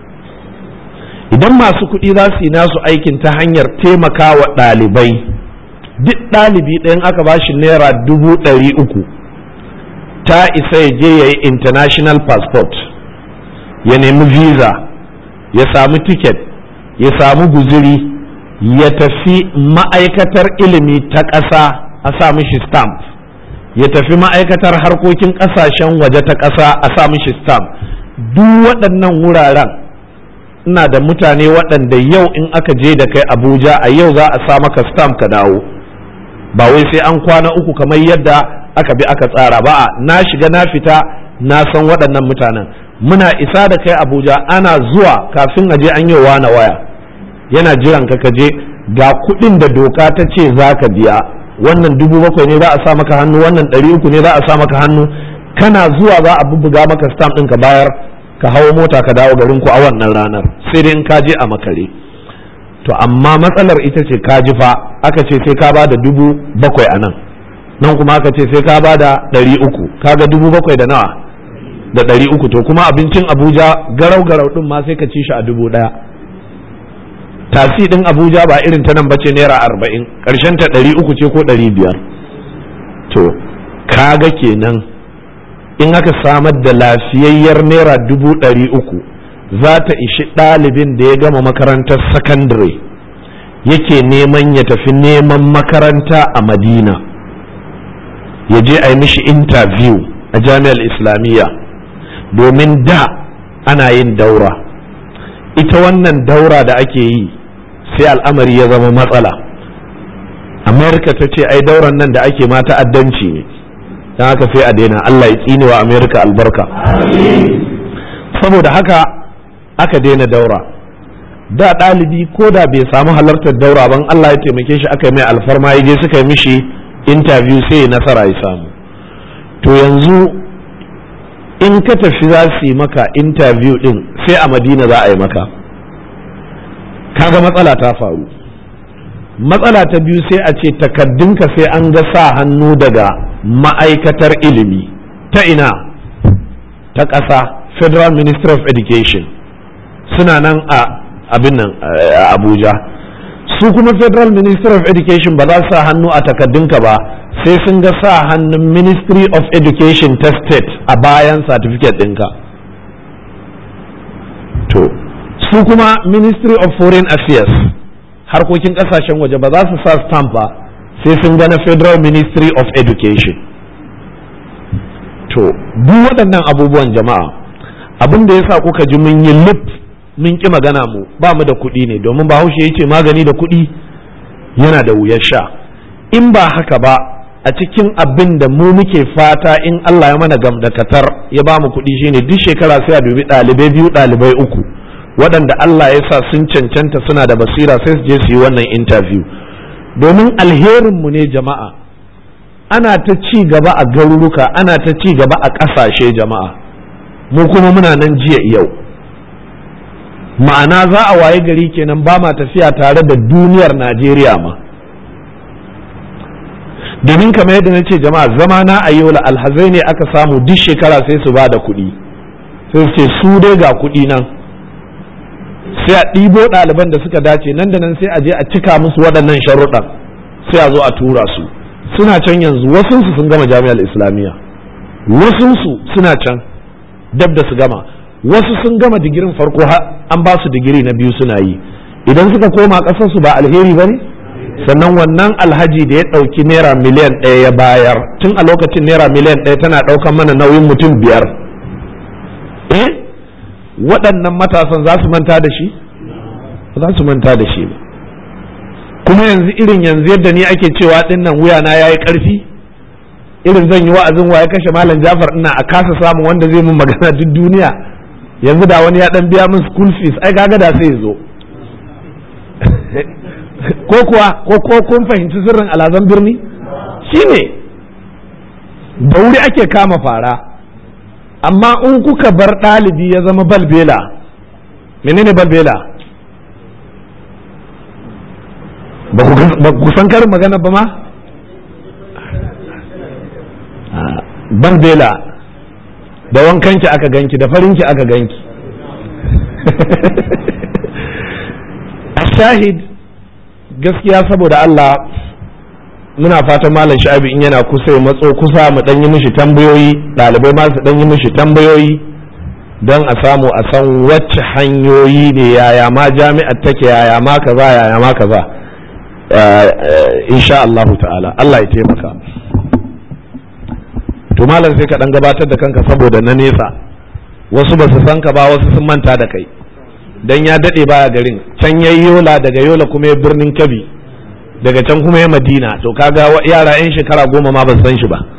idan masu kuɗi za su yi nasu aikin ta hanyar taimaka wa ɗalibai duk ɗalibi ɗayan aka ba shi naira dubu ɗari uku ta isa ya je ya yi international passport ya nemi visa ya samu ticket ya samu guziri ya tafi ma'aikatar ilimi ta ƙasa a sa mishi stamp ya tafi ma'aikatar harkokin ƙasashen waje ta ƙasa a sa mishi stamp duk waɗannan wuraren ina da mutane waɗanda yau in aka je da kai abuja a yau za a sa maka stamp ka dawo ba wai sai an kwana uku kamar yadda aka bi aka tsara ba na shiga na fita na san waɗannan mutanen muna isa da kai abuja ana zuwa kafin a je an yi na waya yana jiran ka ka je ga kuɗin da doka ta ce za ka biya wannan dubu bakwai ne za a sa maka hannu wannan ɗari uku ne za a sa maka hannu kana zuwa za a bubbuga maka stamp ɗin ka bayar ka hawo mota ka dawo garin ku a wannan ranar sai dai in ka je a makare to amma matsalar ita ce ka ji fa aka ce sai ka ba da dubu bakwai a nan nan kuma aka ce sai ka ba da ɗari uku kaga dubu bakwai da nawa da ɗari uku to kuma abincin abuja garau garau ɗin ma sai ka ci shi a dubu ɗaya tasi ɗin abuja ba irin ta nan ba ce naira arba'in ƙarshen ta ɗari uku ce ko ɗari biyar to kaga kenan in aka samar da lafiyayyar naira dubu ɗari uku za ta ishi ɗalibin da ya gama makarantar sakandare yake neman ya tafi neman makaranta a madina ya je a yi mishi interview a jami'ar islamiyya domin da ana yin daura ita wannan daura da ake yi sai al'amari ya zama matsala amerika ta ce ai dauran nan da ake ma ta'addanci ne don haka sai a daina allah ya tsinewa amerika albarka saboda haka aka daina daura da ɗalibi ko da bai samu halartar daura ban allah ya taimake shi aka yi mai alfarma ya je suka yi mishi interview sai nasara ya samu to yanzu in ka tafi za su yi maka interview din sai a madina za a yi maka kaga matsala ta faru matsala ta biyu sai a ce takaddunka sai an ga sa hannu daga ma'aikatar ilimi ta ina ta ƙasa federal ministry of education suna nan a abin nan abuja su kuma federal ministry of education ba za su sa hannu a takaddunka ba sai sun ga sa hannun ministry of education ta state a bayan certificate ɗinka to su kuma ministry of foreign affairs harkokin ƙasashen waje ba za su sa stamp ba sai sun ga na federal ministry of education to duk waɗannan abubuwan jama'a abin da ya sa kuka ji mun yi lip mun ƙi magana mu ba mu da kuɗi ne domin bahaushe ya ce magani da kuɗi yana da wuyar sha in ba haka ba a cikin abin da mu muke fata in Allah ya mana gamdakatar ya ba mu kuɗi shine duk shekara sai a dubi ɗalibai biyu ɗalibai uku waɗanda Allah ya sa sun cancanta suna da basira sai su je su yi wannan interview domin alherinmu ne jama'a ana ta ci gaba a garuruka ana ta ci gaba a ƙasashe jama'a mu kuma muna nan jiya yau ma'ana za a waye gari kenan ba ma tafiya tare da duniyar najeriya ma domin kamar yadda na ce jama'a zama na a yola alhazai ne aka samu duk shekara sai su ba da kuɗi sai su ce su dai ga kuɗi nan sai a ɗibo ɗaliban da suka dace nan da nan sai a je a cika musu waɗannan sharuɗan sai a zo a tura su suna can yanzu wasunsu sun gama jami'ar islamiyya wasunsu suna can dab da su gama wasu sun gama digirin farko an ba su digiri na biyu suna yi idan suka koma ƙasarsu ba alheri ba ne sannan wannan alhaji da ya ɗauki naira miliyan ɗaya ya bayar tun a lokacin naira miliyan ɗaya tana ɗaukan mana nauyin mutum biyar eh waɗannan matasan za su manta da shi za su manta da shi ba kuma yanzu irin yanzu yadda ni ake cewa ɗin nan wuyana ya yi ƙarfi irin zan yi wa'azin waye kashe malam Jafar ina a kasa samun wanda zai mun magana duk duniya yanzu da wani ya dan biya min school fees ai kaga da sai zo ko kuwa ko ko kun fahimci sirrin alazan birni shine da wuri ake kama fara amma in kuka bar ɗalibi ya zama balbela menene balbela ba ku san karin magana ba ma balbela da wankanki aka ganki da farinki aka ganki a shahid gaskiya saboda Allah muna fatan malam sha'abi in yana kusa ya matso kusa mu dan yi mishi tambayoyi ɗalibai ma su dan yi mishi tambayoyi don a samu a san wacce hanyoyi ne yaya ma jami'ar take yaya ma kaza yaya ma kaza insha Allahu ta'ala Allah ya taimaka to malam sai ka dan gabatar da kanka saboda na nesa wasu ba su san ka ba wasu sun manta da kai dan ya dade baya garin can yayi yola daga yola kuma ya birnin kabi daga can kuma ya madina to kaga yara yan shekara goma ma ba su san shi ba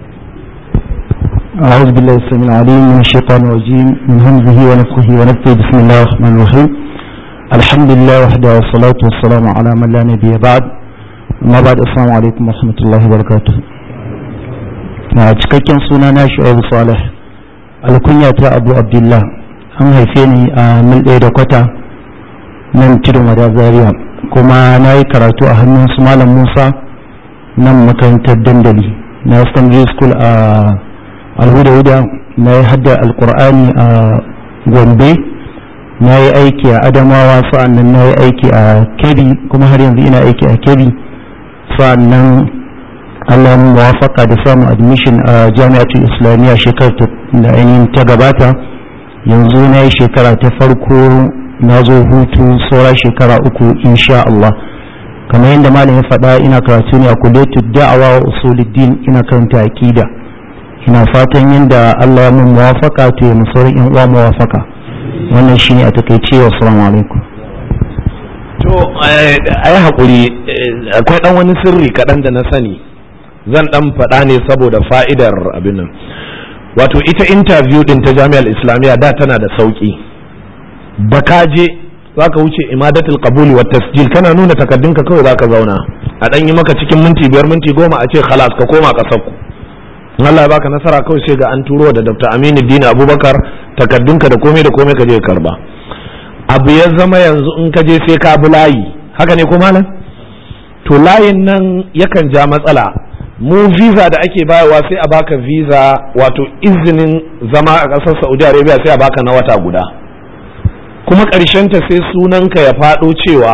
أعوذ بالله السميع العليم من الشيطان الرجيم من همزه ونفخه ونفثه بسم الله الرحمن الرحيم الحمد لله وحده والصلاة والسلام على من لا نبي بعد ما بعد السلام عليكم ورحمة الله وبركاته cikakken suna na shu'aibu salih alkunya ta abu abdullah an haife ni a mil ɗaya da kwata nan tudun wada zaria kuma na yi karatu a hannun su malam musa nan makarantar dandali na secondary school a alhuda-huda na yi hadda alkur'ani a gombe na yi aiki a adamawa sa'annan na yi aiki a kebi kuma har yanzu ina aiki a kebi sa'annan allah muwafaka da samun admission a jami'atul islamiyya shekarar da ainihin ta gabata yanzu na yi shekara ta farko na zo hutu saura shekara uku insha Allah kamar yadda malam ya faɗa ina karatu ne a kuletu da'awa wa usuluddin ina karanta aqida ina fatan yadda Allah ya mun muwafaka to ya musaurin yan uwa muwafaka wannan shine a takaice wa assalamu alaikum to ai hakuri akwai dan wani sirri kaɗan da na sani zan dan faɗa ne saboda fa'idar abin nan wato ita interview din ta jami'ar islamiyya da tana da sauki da ka je za ka wuce imadatul qabuli wa tasjil kana nuna takaddunka kawai za ka zauna a dan yi maka cikin minti biyar minti goma a ce khalas ka koma kasar ku Allah ya baka nasara kawai sai ga an turo da Dr. Aminu Dina Abubakar takaddunka da komai da komai ka je karba abu ya zama yanzu in ka je sai ka bi layi haka ne ko malam to layin nan yakan ja matsala mu visa da ake bayarwa sai a baka visa wato izinin zama a ƙasar Saudi Arabia sai a baka na wata guda kuma ta sai sunanka ya faɗo cewa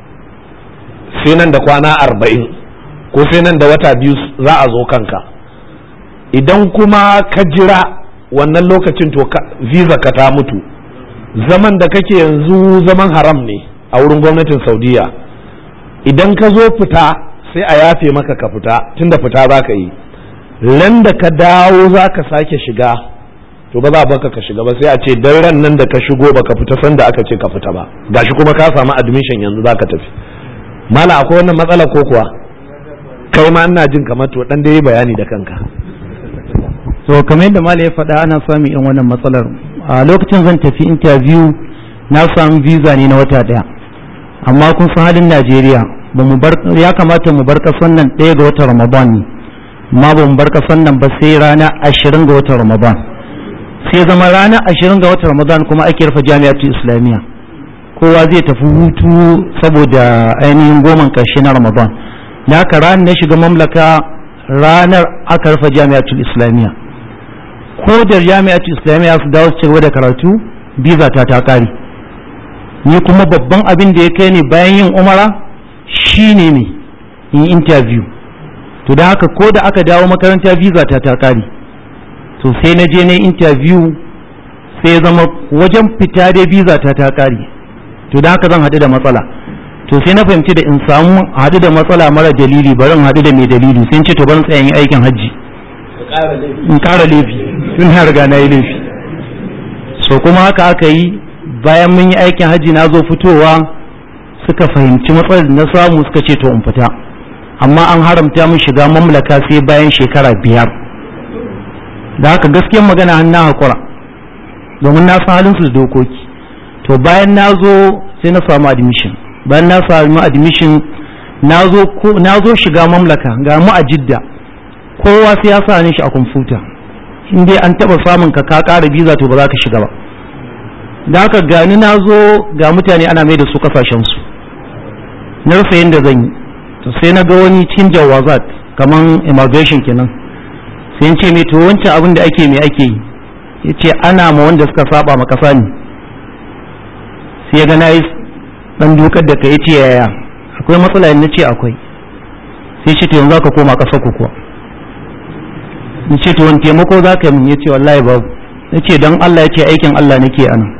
sai nan da kwana arba'in ko sai nan da wata biyu za a zo kanka idan kuma ka jira wannan lokacin to visa ka ta mutu zaman da kake yanzu zaman haram ne a wurin gwamnatin saudiya idan ka zo fita sai a yafe maka ka fita tunda fita za ka yi ran da ka dawo za ka sake shiga to ba za baka ka shiga ba sai a ce dan ran nan da ka shigo baka fita sanda aka ce ka fita ba gashi kuma ka samu admission yanzu za ka tafi mala akwai wannan matsala ko kuwa kai ma ina jin kamar to dan dai bayani da kanka so kamar yadda mala ya faɗa ana samun yan wannan matsalar a lokacin zan tafi interview na samu visa ne na wata ɗaya amma kun san halin najeriya ya kamata mu bar kasan nan ɗaya ga watan ramadan ne amma ba mu bar kasan nan ba sai rana ashirin ga watan ramadan sai zama rana ashirin ga watan ramadan kuma ake rufe jami'atu islamiyya kowa zai tafi hutu saboda ainihin goman ƙarshe na ramadan da haka ranar na shiga mamlaka ranar aka rufe jami'atul islamiyya ko da jami'atul islamiyya su dawo su cigaba da karatu biza ta ta kare ni kuma babban abin da ya kai ni bayan yin umara shine ne in interview to da haka ko da aka dawo makaranta visa ta ta kare to sai na je na interview sai ya zama wajen fita da visa ta ta kare to da haka zan haɗu da matsala to sai na fahimci da in samu haɗu da matsala mara dalili bari in haɗu da mai dalili sai ce to ban tsaya yin aikin hajji in ƙara laifi tun na riga na yi laifi so kuma haka aka yi bayan mun yi aikin hajji na zo fitowa suka fahimci matsalar da na samu suka ce to in fita amma an haramta min shiga mamlaka sai bayan shekara biyar da haka gaskiyar magana an na haƙura domin na san halin su da dokoki to bayan na zo sai na samu admission bayan na samu admission na zo shiga mamlaka ga mu a jidda kowa sai ya sa shi a kwamfuta in dai an taɓa samun ka ka ƙara biza to ba za ka shiga ba da haka gani na zo ga mutane ana mai da su kasashensu na rasa yadda zan yi to sai na ga wani cikin jawazat kamar immigration kenan sai ce mai to wancan abin da ake mai ake yi ya ce ana ma wanda suka saba ma kasa ne sai ya ga na yi dan dukar da ka ce yaya akwai matsala na ce akwai sai ce to yanzu za ka koma ƙasar ku kuwa ni ce to wani taimako za ka yi min ya ce wallahi babu na ce don Allah ya ce aikin Allah nake a nan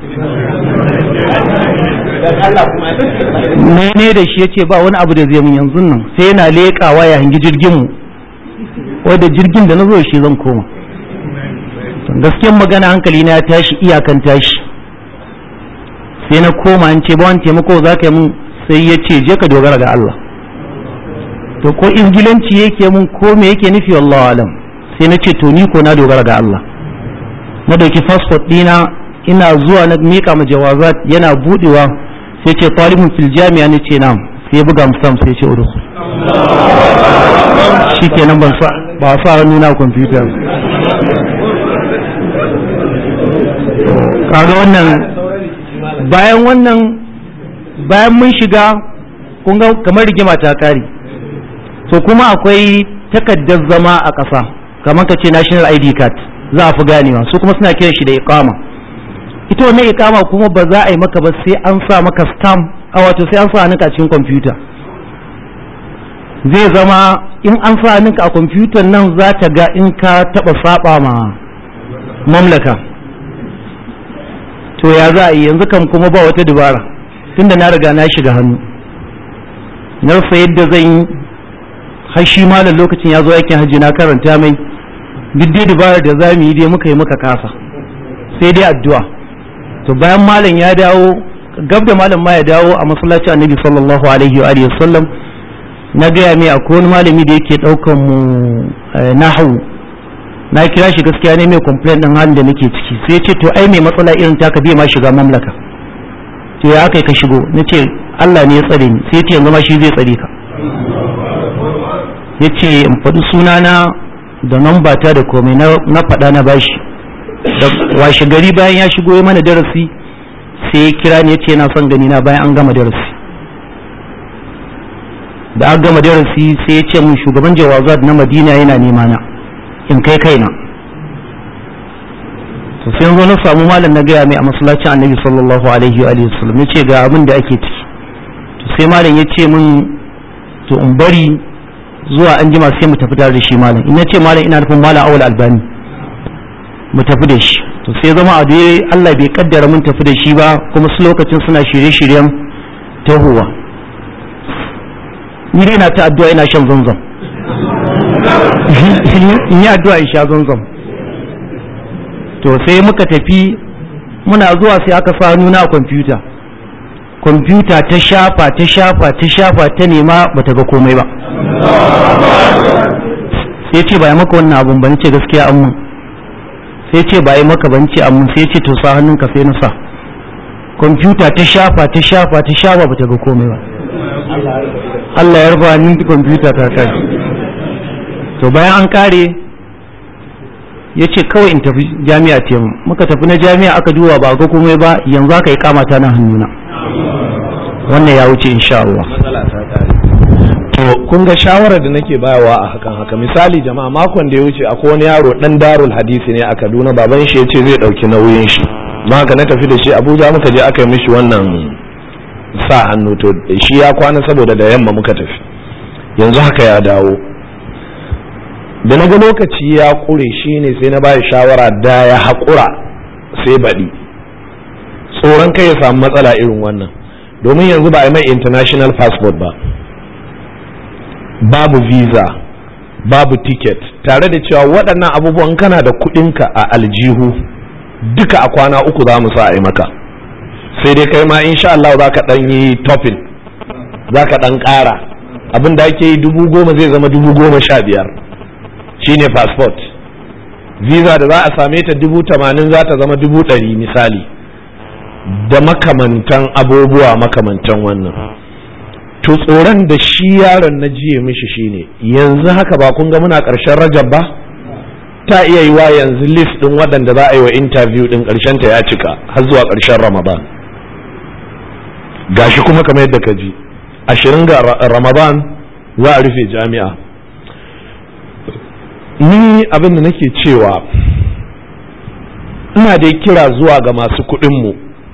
ne da shi ya ce ba wani abu da zai min yanzu nan sai yana leƙawa ya hangi jirgin mu wadda jirgin da na zo shi zan koma gaskiyar magana hankali na ya tashi iyakan tashi sai na koma an ce ba wani taimako za ka yi min sai ya ce je ka dogara ga Allah to ko izgilanci yake mun ko me yake nufi wallahu alam sai na ce to ni ko na dogara ga Allah na dauki fasfot dina ina zuwa na mika ma jawazat yana budewa sai ce talibun fil jami'a ne ce nam sai buga musam sai ce udkhul shikenan ban sa ba sa hannu na computer kaga wannan bayan wannan bayan mun shiga kun ga kamar rigima ta kare to kuma akwai takaddar zama a ƙasa kamar ka ce national id card za a fi ganewa su kuma suna kiran shi da iqama ita wannan iqama kuma ba za a yi maka ba sai an sa maka stamp a wato sai an sa hannunka a cikin kwamfuta zai zama in an sa hannunka a kwamfutar nan za ta ga in ka taba saba ma mamlaka to ya za a yi yanzu kan kuma ba wata dubara tunda na riga na shiga hannu na rasa yadda zan yi har shi malam lokacin ya zo aikin hajji na karanta mai duk dai dabarar da za mu yi dai muka yi muka kasa sai dai addu'a to bayan malam ya dawo gab da malam ma ya dawo a masallacin annabi sallallahu alaihi wa alihi sallam na gaya mai akwai wani malami da yake daukan mu nahawu na kira shi gaskiya ne mai complaint din halin da nake ciki sai ce to ai mai matsala irin taka bai ma shiga mamlaka to ya aka ka shigo nace Allah ne ya tsare ni sai ce yanzu ma shi zai tsare ka yace in faɗi sunana da namba ta da komai na faɗa na bashi da washe gari bayan ya shigo ya mana darasi sai ya kira ni ya ce yana son gani na bayan an gama darasi da aka gama darasi sai ya ce mun shugaban jawazat na madina yana nema na in kai kaina to sai zo na samu malam na gaya mai a masallacin annabi sallallahu alaihi wa alihi wasallam ya ce ga abin da ake ciki to sai malam ya ce mun to in bari zuwa an jima sai mu tafi tare da shi malam in ce malam ina nufin malam awal albani mu tafi da shi to sai zama a dai Allah bai kaddara mun tafi da shi ba kuma su lokacin suna shirye-shiryen tahowa ni dai na ta addu'a ina shan zanzam in yi addu'a in sha zanzam to sai muka tafi muna zuwa sai aka sa nuna a kwamfuta kwamfuta ta shafa ta shafa ta shafa ta nema bata ga komai ba sai ce ba yi maka wannan abun ba ce gaskiya an mun sai ce ba yi maka ban ce an mun sai ce to sa hannunka sai na sa kwamfuta ta shafa ta shafa ta shafa bata ga komai ba Allah ya rufa ni kwamfuta ta kai to bayan an kare ya ce kawai in tafi jami'a ce muka tafi na jami'a aka duba ba ga komai ba yanzu aka yi kamata na hannuna wannan ya wuce insha Allah to kun ga shawarar da nake bayawa a hakan haka misali jama'a makon da ya wuce akwai wani yaro dan darul hadisi ne a Kaduna baban shi yace zai dauki nauyin shi ma na tafi da shi Abuja muka je aka yi mishi wannan sa hannu to shi ya kwana saboda da yamma muka tafi yanzu haka ya dawo da na ga lokaci ya kure shi ne sai na bayi shawara da ya haƙura sai baɗi tsoron kai ya samu matsala irin wannan domin yanzu ba a yi mai international passport ba babu visa babu ticket tare da cewa waɗannan abubuwan kana da kuɗinka a aljihu duka a kwana uku za mu sa a yi maka sai dai kai ma insha Allah za ka ɗan yi topping za ka ɗan ƙara abin da ake yi dubu goma zai zama dubu goma sha biyar shine passport visa da za a same ta dubu tamanin za ta zama dubu ɗari misali da makamantan abubuwa makamantan wannan to tsoron da shi yaron na jiye mishi shine yanzu haka ba kun ga muna ƙarshen rajab ba ta iya yi wa yanzu list ɗin waɗanda za a yi wa interview ɗin ƙarshen ta ya cika har zuwa ƙarshen ramadan gashi kuma kamar yadda ka ji ashirin ga ramadan za a rufe jami'a ni abin da nake cewa ina dai kira zuwa ga masu kuɗinmu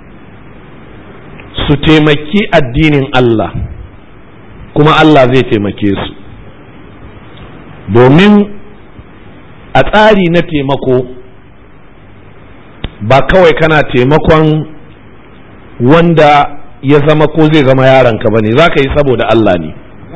su taimaki addinin Allah kuma Allah zai taimake su domin a tsari na taimako ba kawai kana taimakon wanda ya zama ko zai zama yaranka ba ne za ka yi saboda Allah ne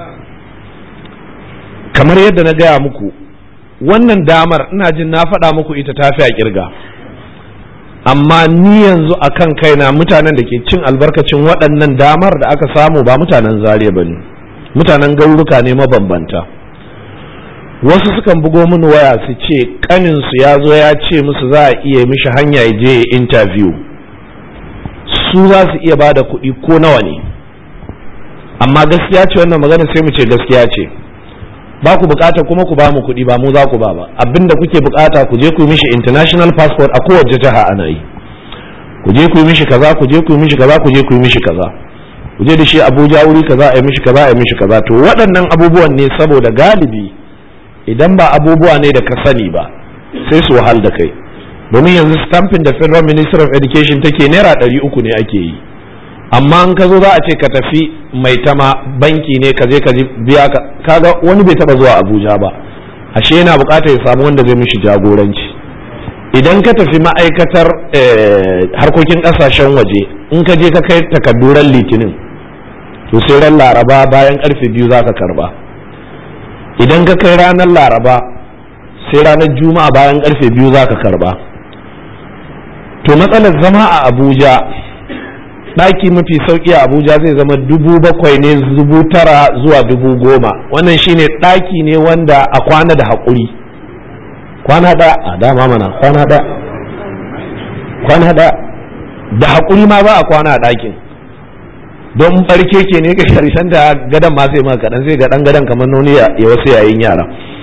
kamar yadda na gaya muku wannan damar ina jin na faɗa muku ita tafi a kirga amma ni yanzu a kan kaina mutanen da ke cin albarkacin waɗannan damar da aka samu ba mutanen zariya ba ne mutanen garuruka ne mabambanta wasu sukan bugo mini waya su ce kaninsu ya zo ya ce musu za a iya mishi hanya ya je interview su za su iya ba da kuɗi ko nawa ne amma gaskiya ce wannan magana sai mu ce gaskiya ce ba ku bukata kuma ku ba mu kuɗi ba mu za ku ba ba abinda kuke bukata ku je ku yi mishi international passport a kowace jiha ana yi ku je ku yi mishi kaza ku je ku yi mishi kaza ku je ku yi mishi kaza ku je da shi Abuja wuri kaza a yi mishi kaza a yi mishi kaza to waɗannan abubuwan ne saboda galibi idan ba abubuwa ne da ka sani ba sai su wahal da kai domin yanzu stamping da federal minister of education take naira ɗari uku ne ake yi amma in ka zo za a ce ka tafi mai tama banki ne ka je ka biya ka kaga wani bai taba zuwa abuja ba ashe yana bukatar ya samu wanda zai mishi jagoranci idan ka tafi ma'aikatar harkokin kasashen waje in ka je ka kai takadduran litinin to sai ran laraba bayan karfe biyu za ka karba idan ka kai ranar laraba sai ranar juma'a bayan karfe biyu za ka karba to matsalar zama a abuja ɗaki mafi sauƙi a abuja zai zama dubu bakwai ne dubu tara zuwa dubu goma wannan shine ɗaki ne wanda a kwana da haƙuri kwana da a dama mana kwana da kwana da da haƙuri ma ba a kwana a ɗakin don barke ke ne ga sharishan da gadon ma sai maka kaɗan sai ga ɗan gadon kamar nuni ya wasu yayin yara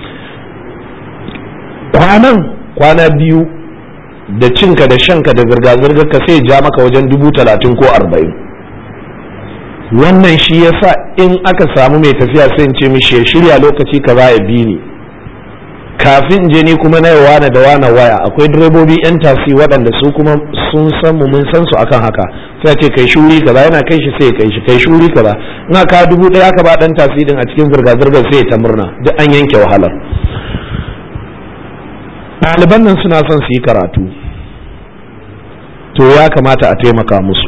kwanan kwana biyu da cinka da shanka da zirga-zirgar ka sai ja maka wajen dubu talatin ko arba'in wannan shi yasa in aka samu mai tafiya sai in ce mishi ya shirya lokaci ka za ya bi ni kafin je ni kuma na wane da wane waya akwai direbobi yan tasi waɗanda su kuma sun san mu mun san su akan haka sai ce kai shuri kaza yana kai shi sai kai shi kai shuri kaza in aka dubu ɗaya aka ba ɗan tasi din a cikin zirga-zirgar sai ta murna duk an yanke wahalar ɗaliban nan suna son su yi karatu to ya kamata a taimaka musu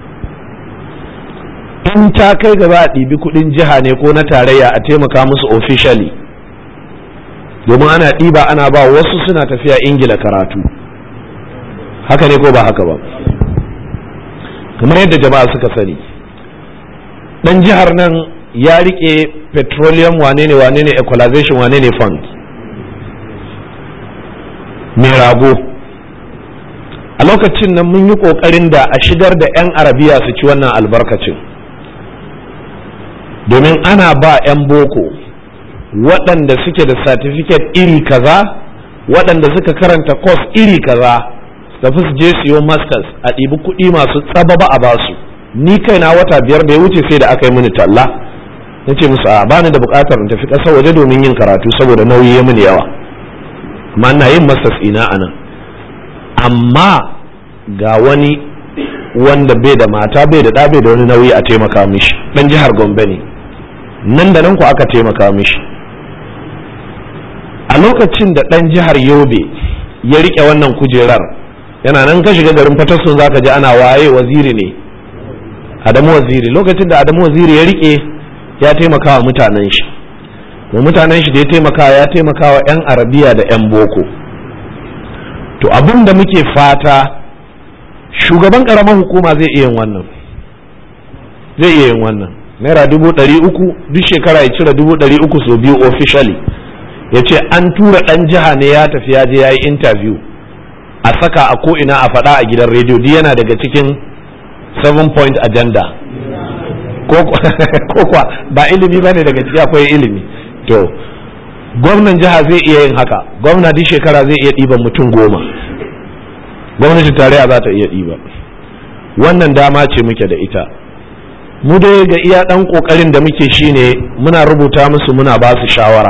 in ta kai ga za a ɗibi kuɗin jiha ne ko na tarayya a taimaka musu officially domin ana ɗiba ana ba wasu suna tafiya ingila karatu haka ne ko ba haka ba kamar yadda jama'a suka sani ɗan jihar nan ya riƙe petroleum wane ne wane ne equalization wane ne fund mai rago a lokacin nan mun yi ƙoƙarin da a shigar da 'yan arabiya su ci wannan albarkacin domin ana ba 'yan boko waɗanda suke da satifiket iri kaza waɗanda suka karanta kwas iri kaza tafi su je siyo masters a ɗibi kuɗi masu tsababa a basu ni kaina wata biyar da ya wuce sai da aka yi mini talla na ce musu a bani da buƙatar in tafi ƙasar waje domin yin karatu saboda nauyi ya mini yawa amma ina yin masters ina a nan amma ga wani wanda bai da mata bai da ɗa bai da wani nauyi a taimaka mishi ɗan jihar gombe ne nan da nan ku aka taimaka mishi a lokacin da ɗan jihar yobe ya riƙe wannan kujerar yana nan ka shiga garin fatassun za ka ji ana waye waziri ne adamu waziri lokacin da adamu waziri ya riƙe ya taimaka wa mutanen shi wa mutanen shi da ya taimaka ya taimaka wa 'yan arabiya da 'yan boko to abin da muke fata shugaban ƙaramar hukuma zai iya yin wannan zai iya yin wannan naira dubu ɗari uku duk shekara ya cire dubu ɗari uku sau biyu officially ya ce an tura ɗan jiha ne ya tafi ya je ya yi interview a saka a ko'ina a faɗa a gidan rediyo duk yana daga cikin seven point agenda ko kwa ba ilimi ba ne daga ciki akwai ilimi to gwamnan jiha zai iya yin haka gwamna duk shekara zai iya ɗiban mutum goma gwamnati tarayya za ta iya ɗiba wannan dama ce muke da ita mu dai ga iya ɗan ƙoƙarin da muke shine muna rubuta musu muna ba su shawara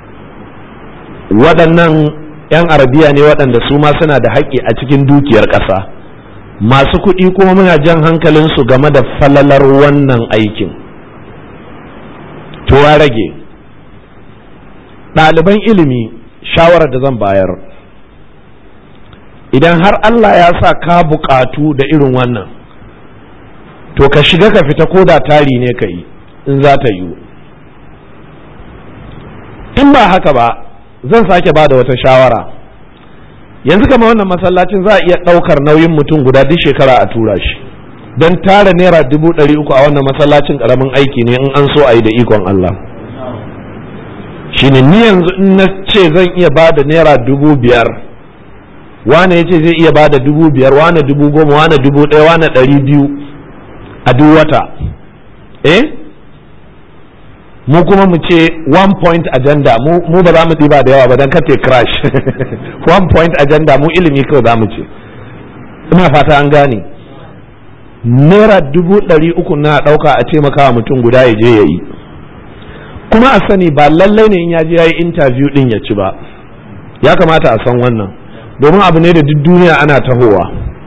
waɗannan 'yan arabiya ne waɗanda su ma suna da haƙƙi a cikin dukiyar ƙasa masu kuɗi kuma muna jan hankalinsu game da falalar wannan aikin to ya rage ɗaliban ilimi shawarar da zan bayar idan har Allah ya sa ka buƙatu da irin wannan to ka shiga ka fita ko da tari ne ka yi in za ta yiwu in ba haka ba zan sake ba da wata shawara yanzu kama wannan masallacin za a iya ɗaukar nauyin mutum guda duk shekara a tura shi don tara naira dubu ɗari uku a wannan masallacin ƙaramin aiki ne in an so a yi da ikon Allah shine ni yanzu in na ce zan iya ba da naira dubu biyar wane ya ce zai iya ba da dubu biyar wane dubu goma wane dubu ɗaya wane ɗari biyu a duk wata eh mu kuma mu ce one point agenda mu ba za mu ɗiba da yawa ba don kate crash one point agenda mu ilimi kawai za mu ce ina fata an gane naira dubu ɗari uku na ɗauka a taimakawa mutum guda ya je ya yi kuma a sani ba lallai ne in ya je ya yi interview ɗin ya ci ba ya kamata a san wannan domin abu ne da duk duniya ana tahowa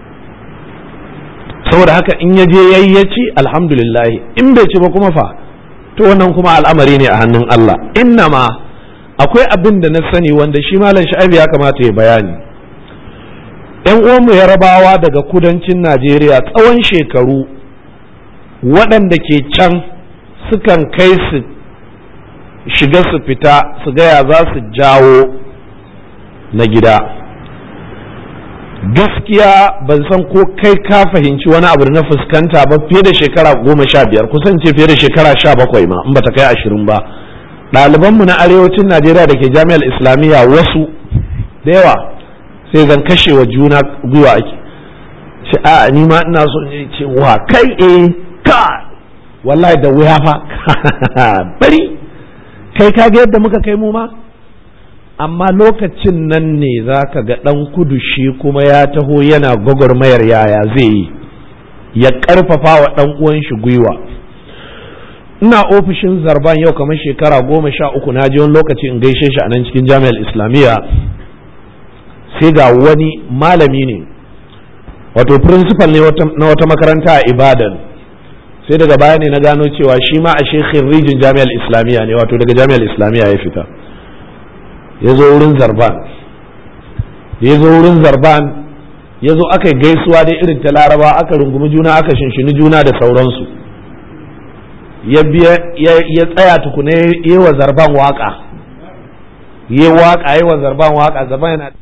saboda haka in ya je yayi ya ci alhamdulillah in bai ci ba kuma fa to wannan kuma al'amari ne a hannun Allah innama akwai abin da na sani wanda shi malam sha'ibu ya kamata ya bayani yan uwanmu yarabawa daga kudancin najeriya tsawon shekaru waɗanda ke can sukan kai su shiga su fita su gaya za su jawo na gida gaskiya ban san ko kai ka fahimci wani abu da na fuskanta ba fiye da shekara goma sha biyar kusan ce fiye da shekara sha bakwai ma in bata kai ashirin ba ɗalibanmu na arewacin najeriya da ke jami'ar islamiyya wasu da yawa sai zan kashe wa juna gwiwa ake ce a ni ma ina so ne ce wa kai eh ka wallahi da wuya fa bari kai ka ga yadda muka kai mu ma amma lokacin nan ne za ka ga ɗan kudu shi kuma ya taho yana gwagwarmayar yaya zai yi ya ƙarfafa wa ɗan uwan shi gwiwa ina ofishin zarban yau kamar shekara goma sha uku na je wani lokaci in gaishe shi a nan cikin jami'ar islamiyya sai ga wani malami ne wato principal ne na wata makaranta a ibadan sai daga baya ne na gano cewa shi ma a shekhin rijin jami'ar islamiyya ne wato daga jami'ar islamiyya ya fita ya zo wurin zarban ya zo wurin zarban ya zo aka yi gaisuwa dai irin ta laraba aka rungumi juna aka shinshini juna da sauransu ya tsaya tukuna yi wa zarban waka yi waka yi wa zarban waka zarban yana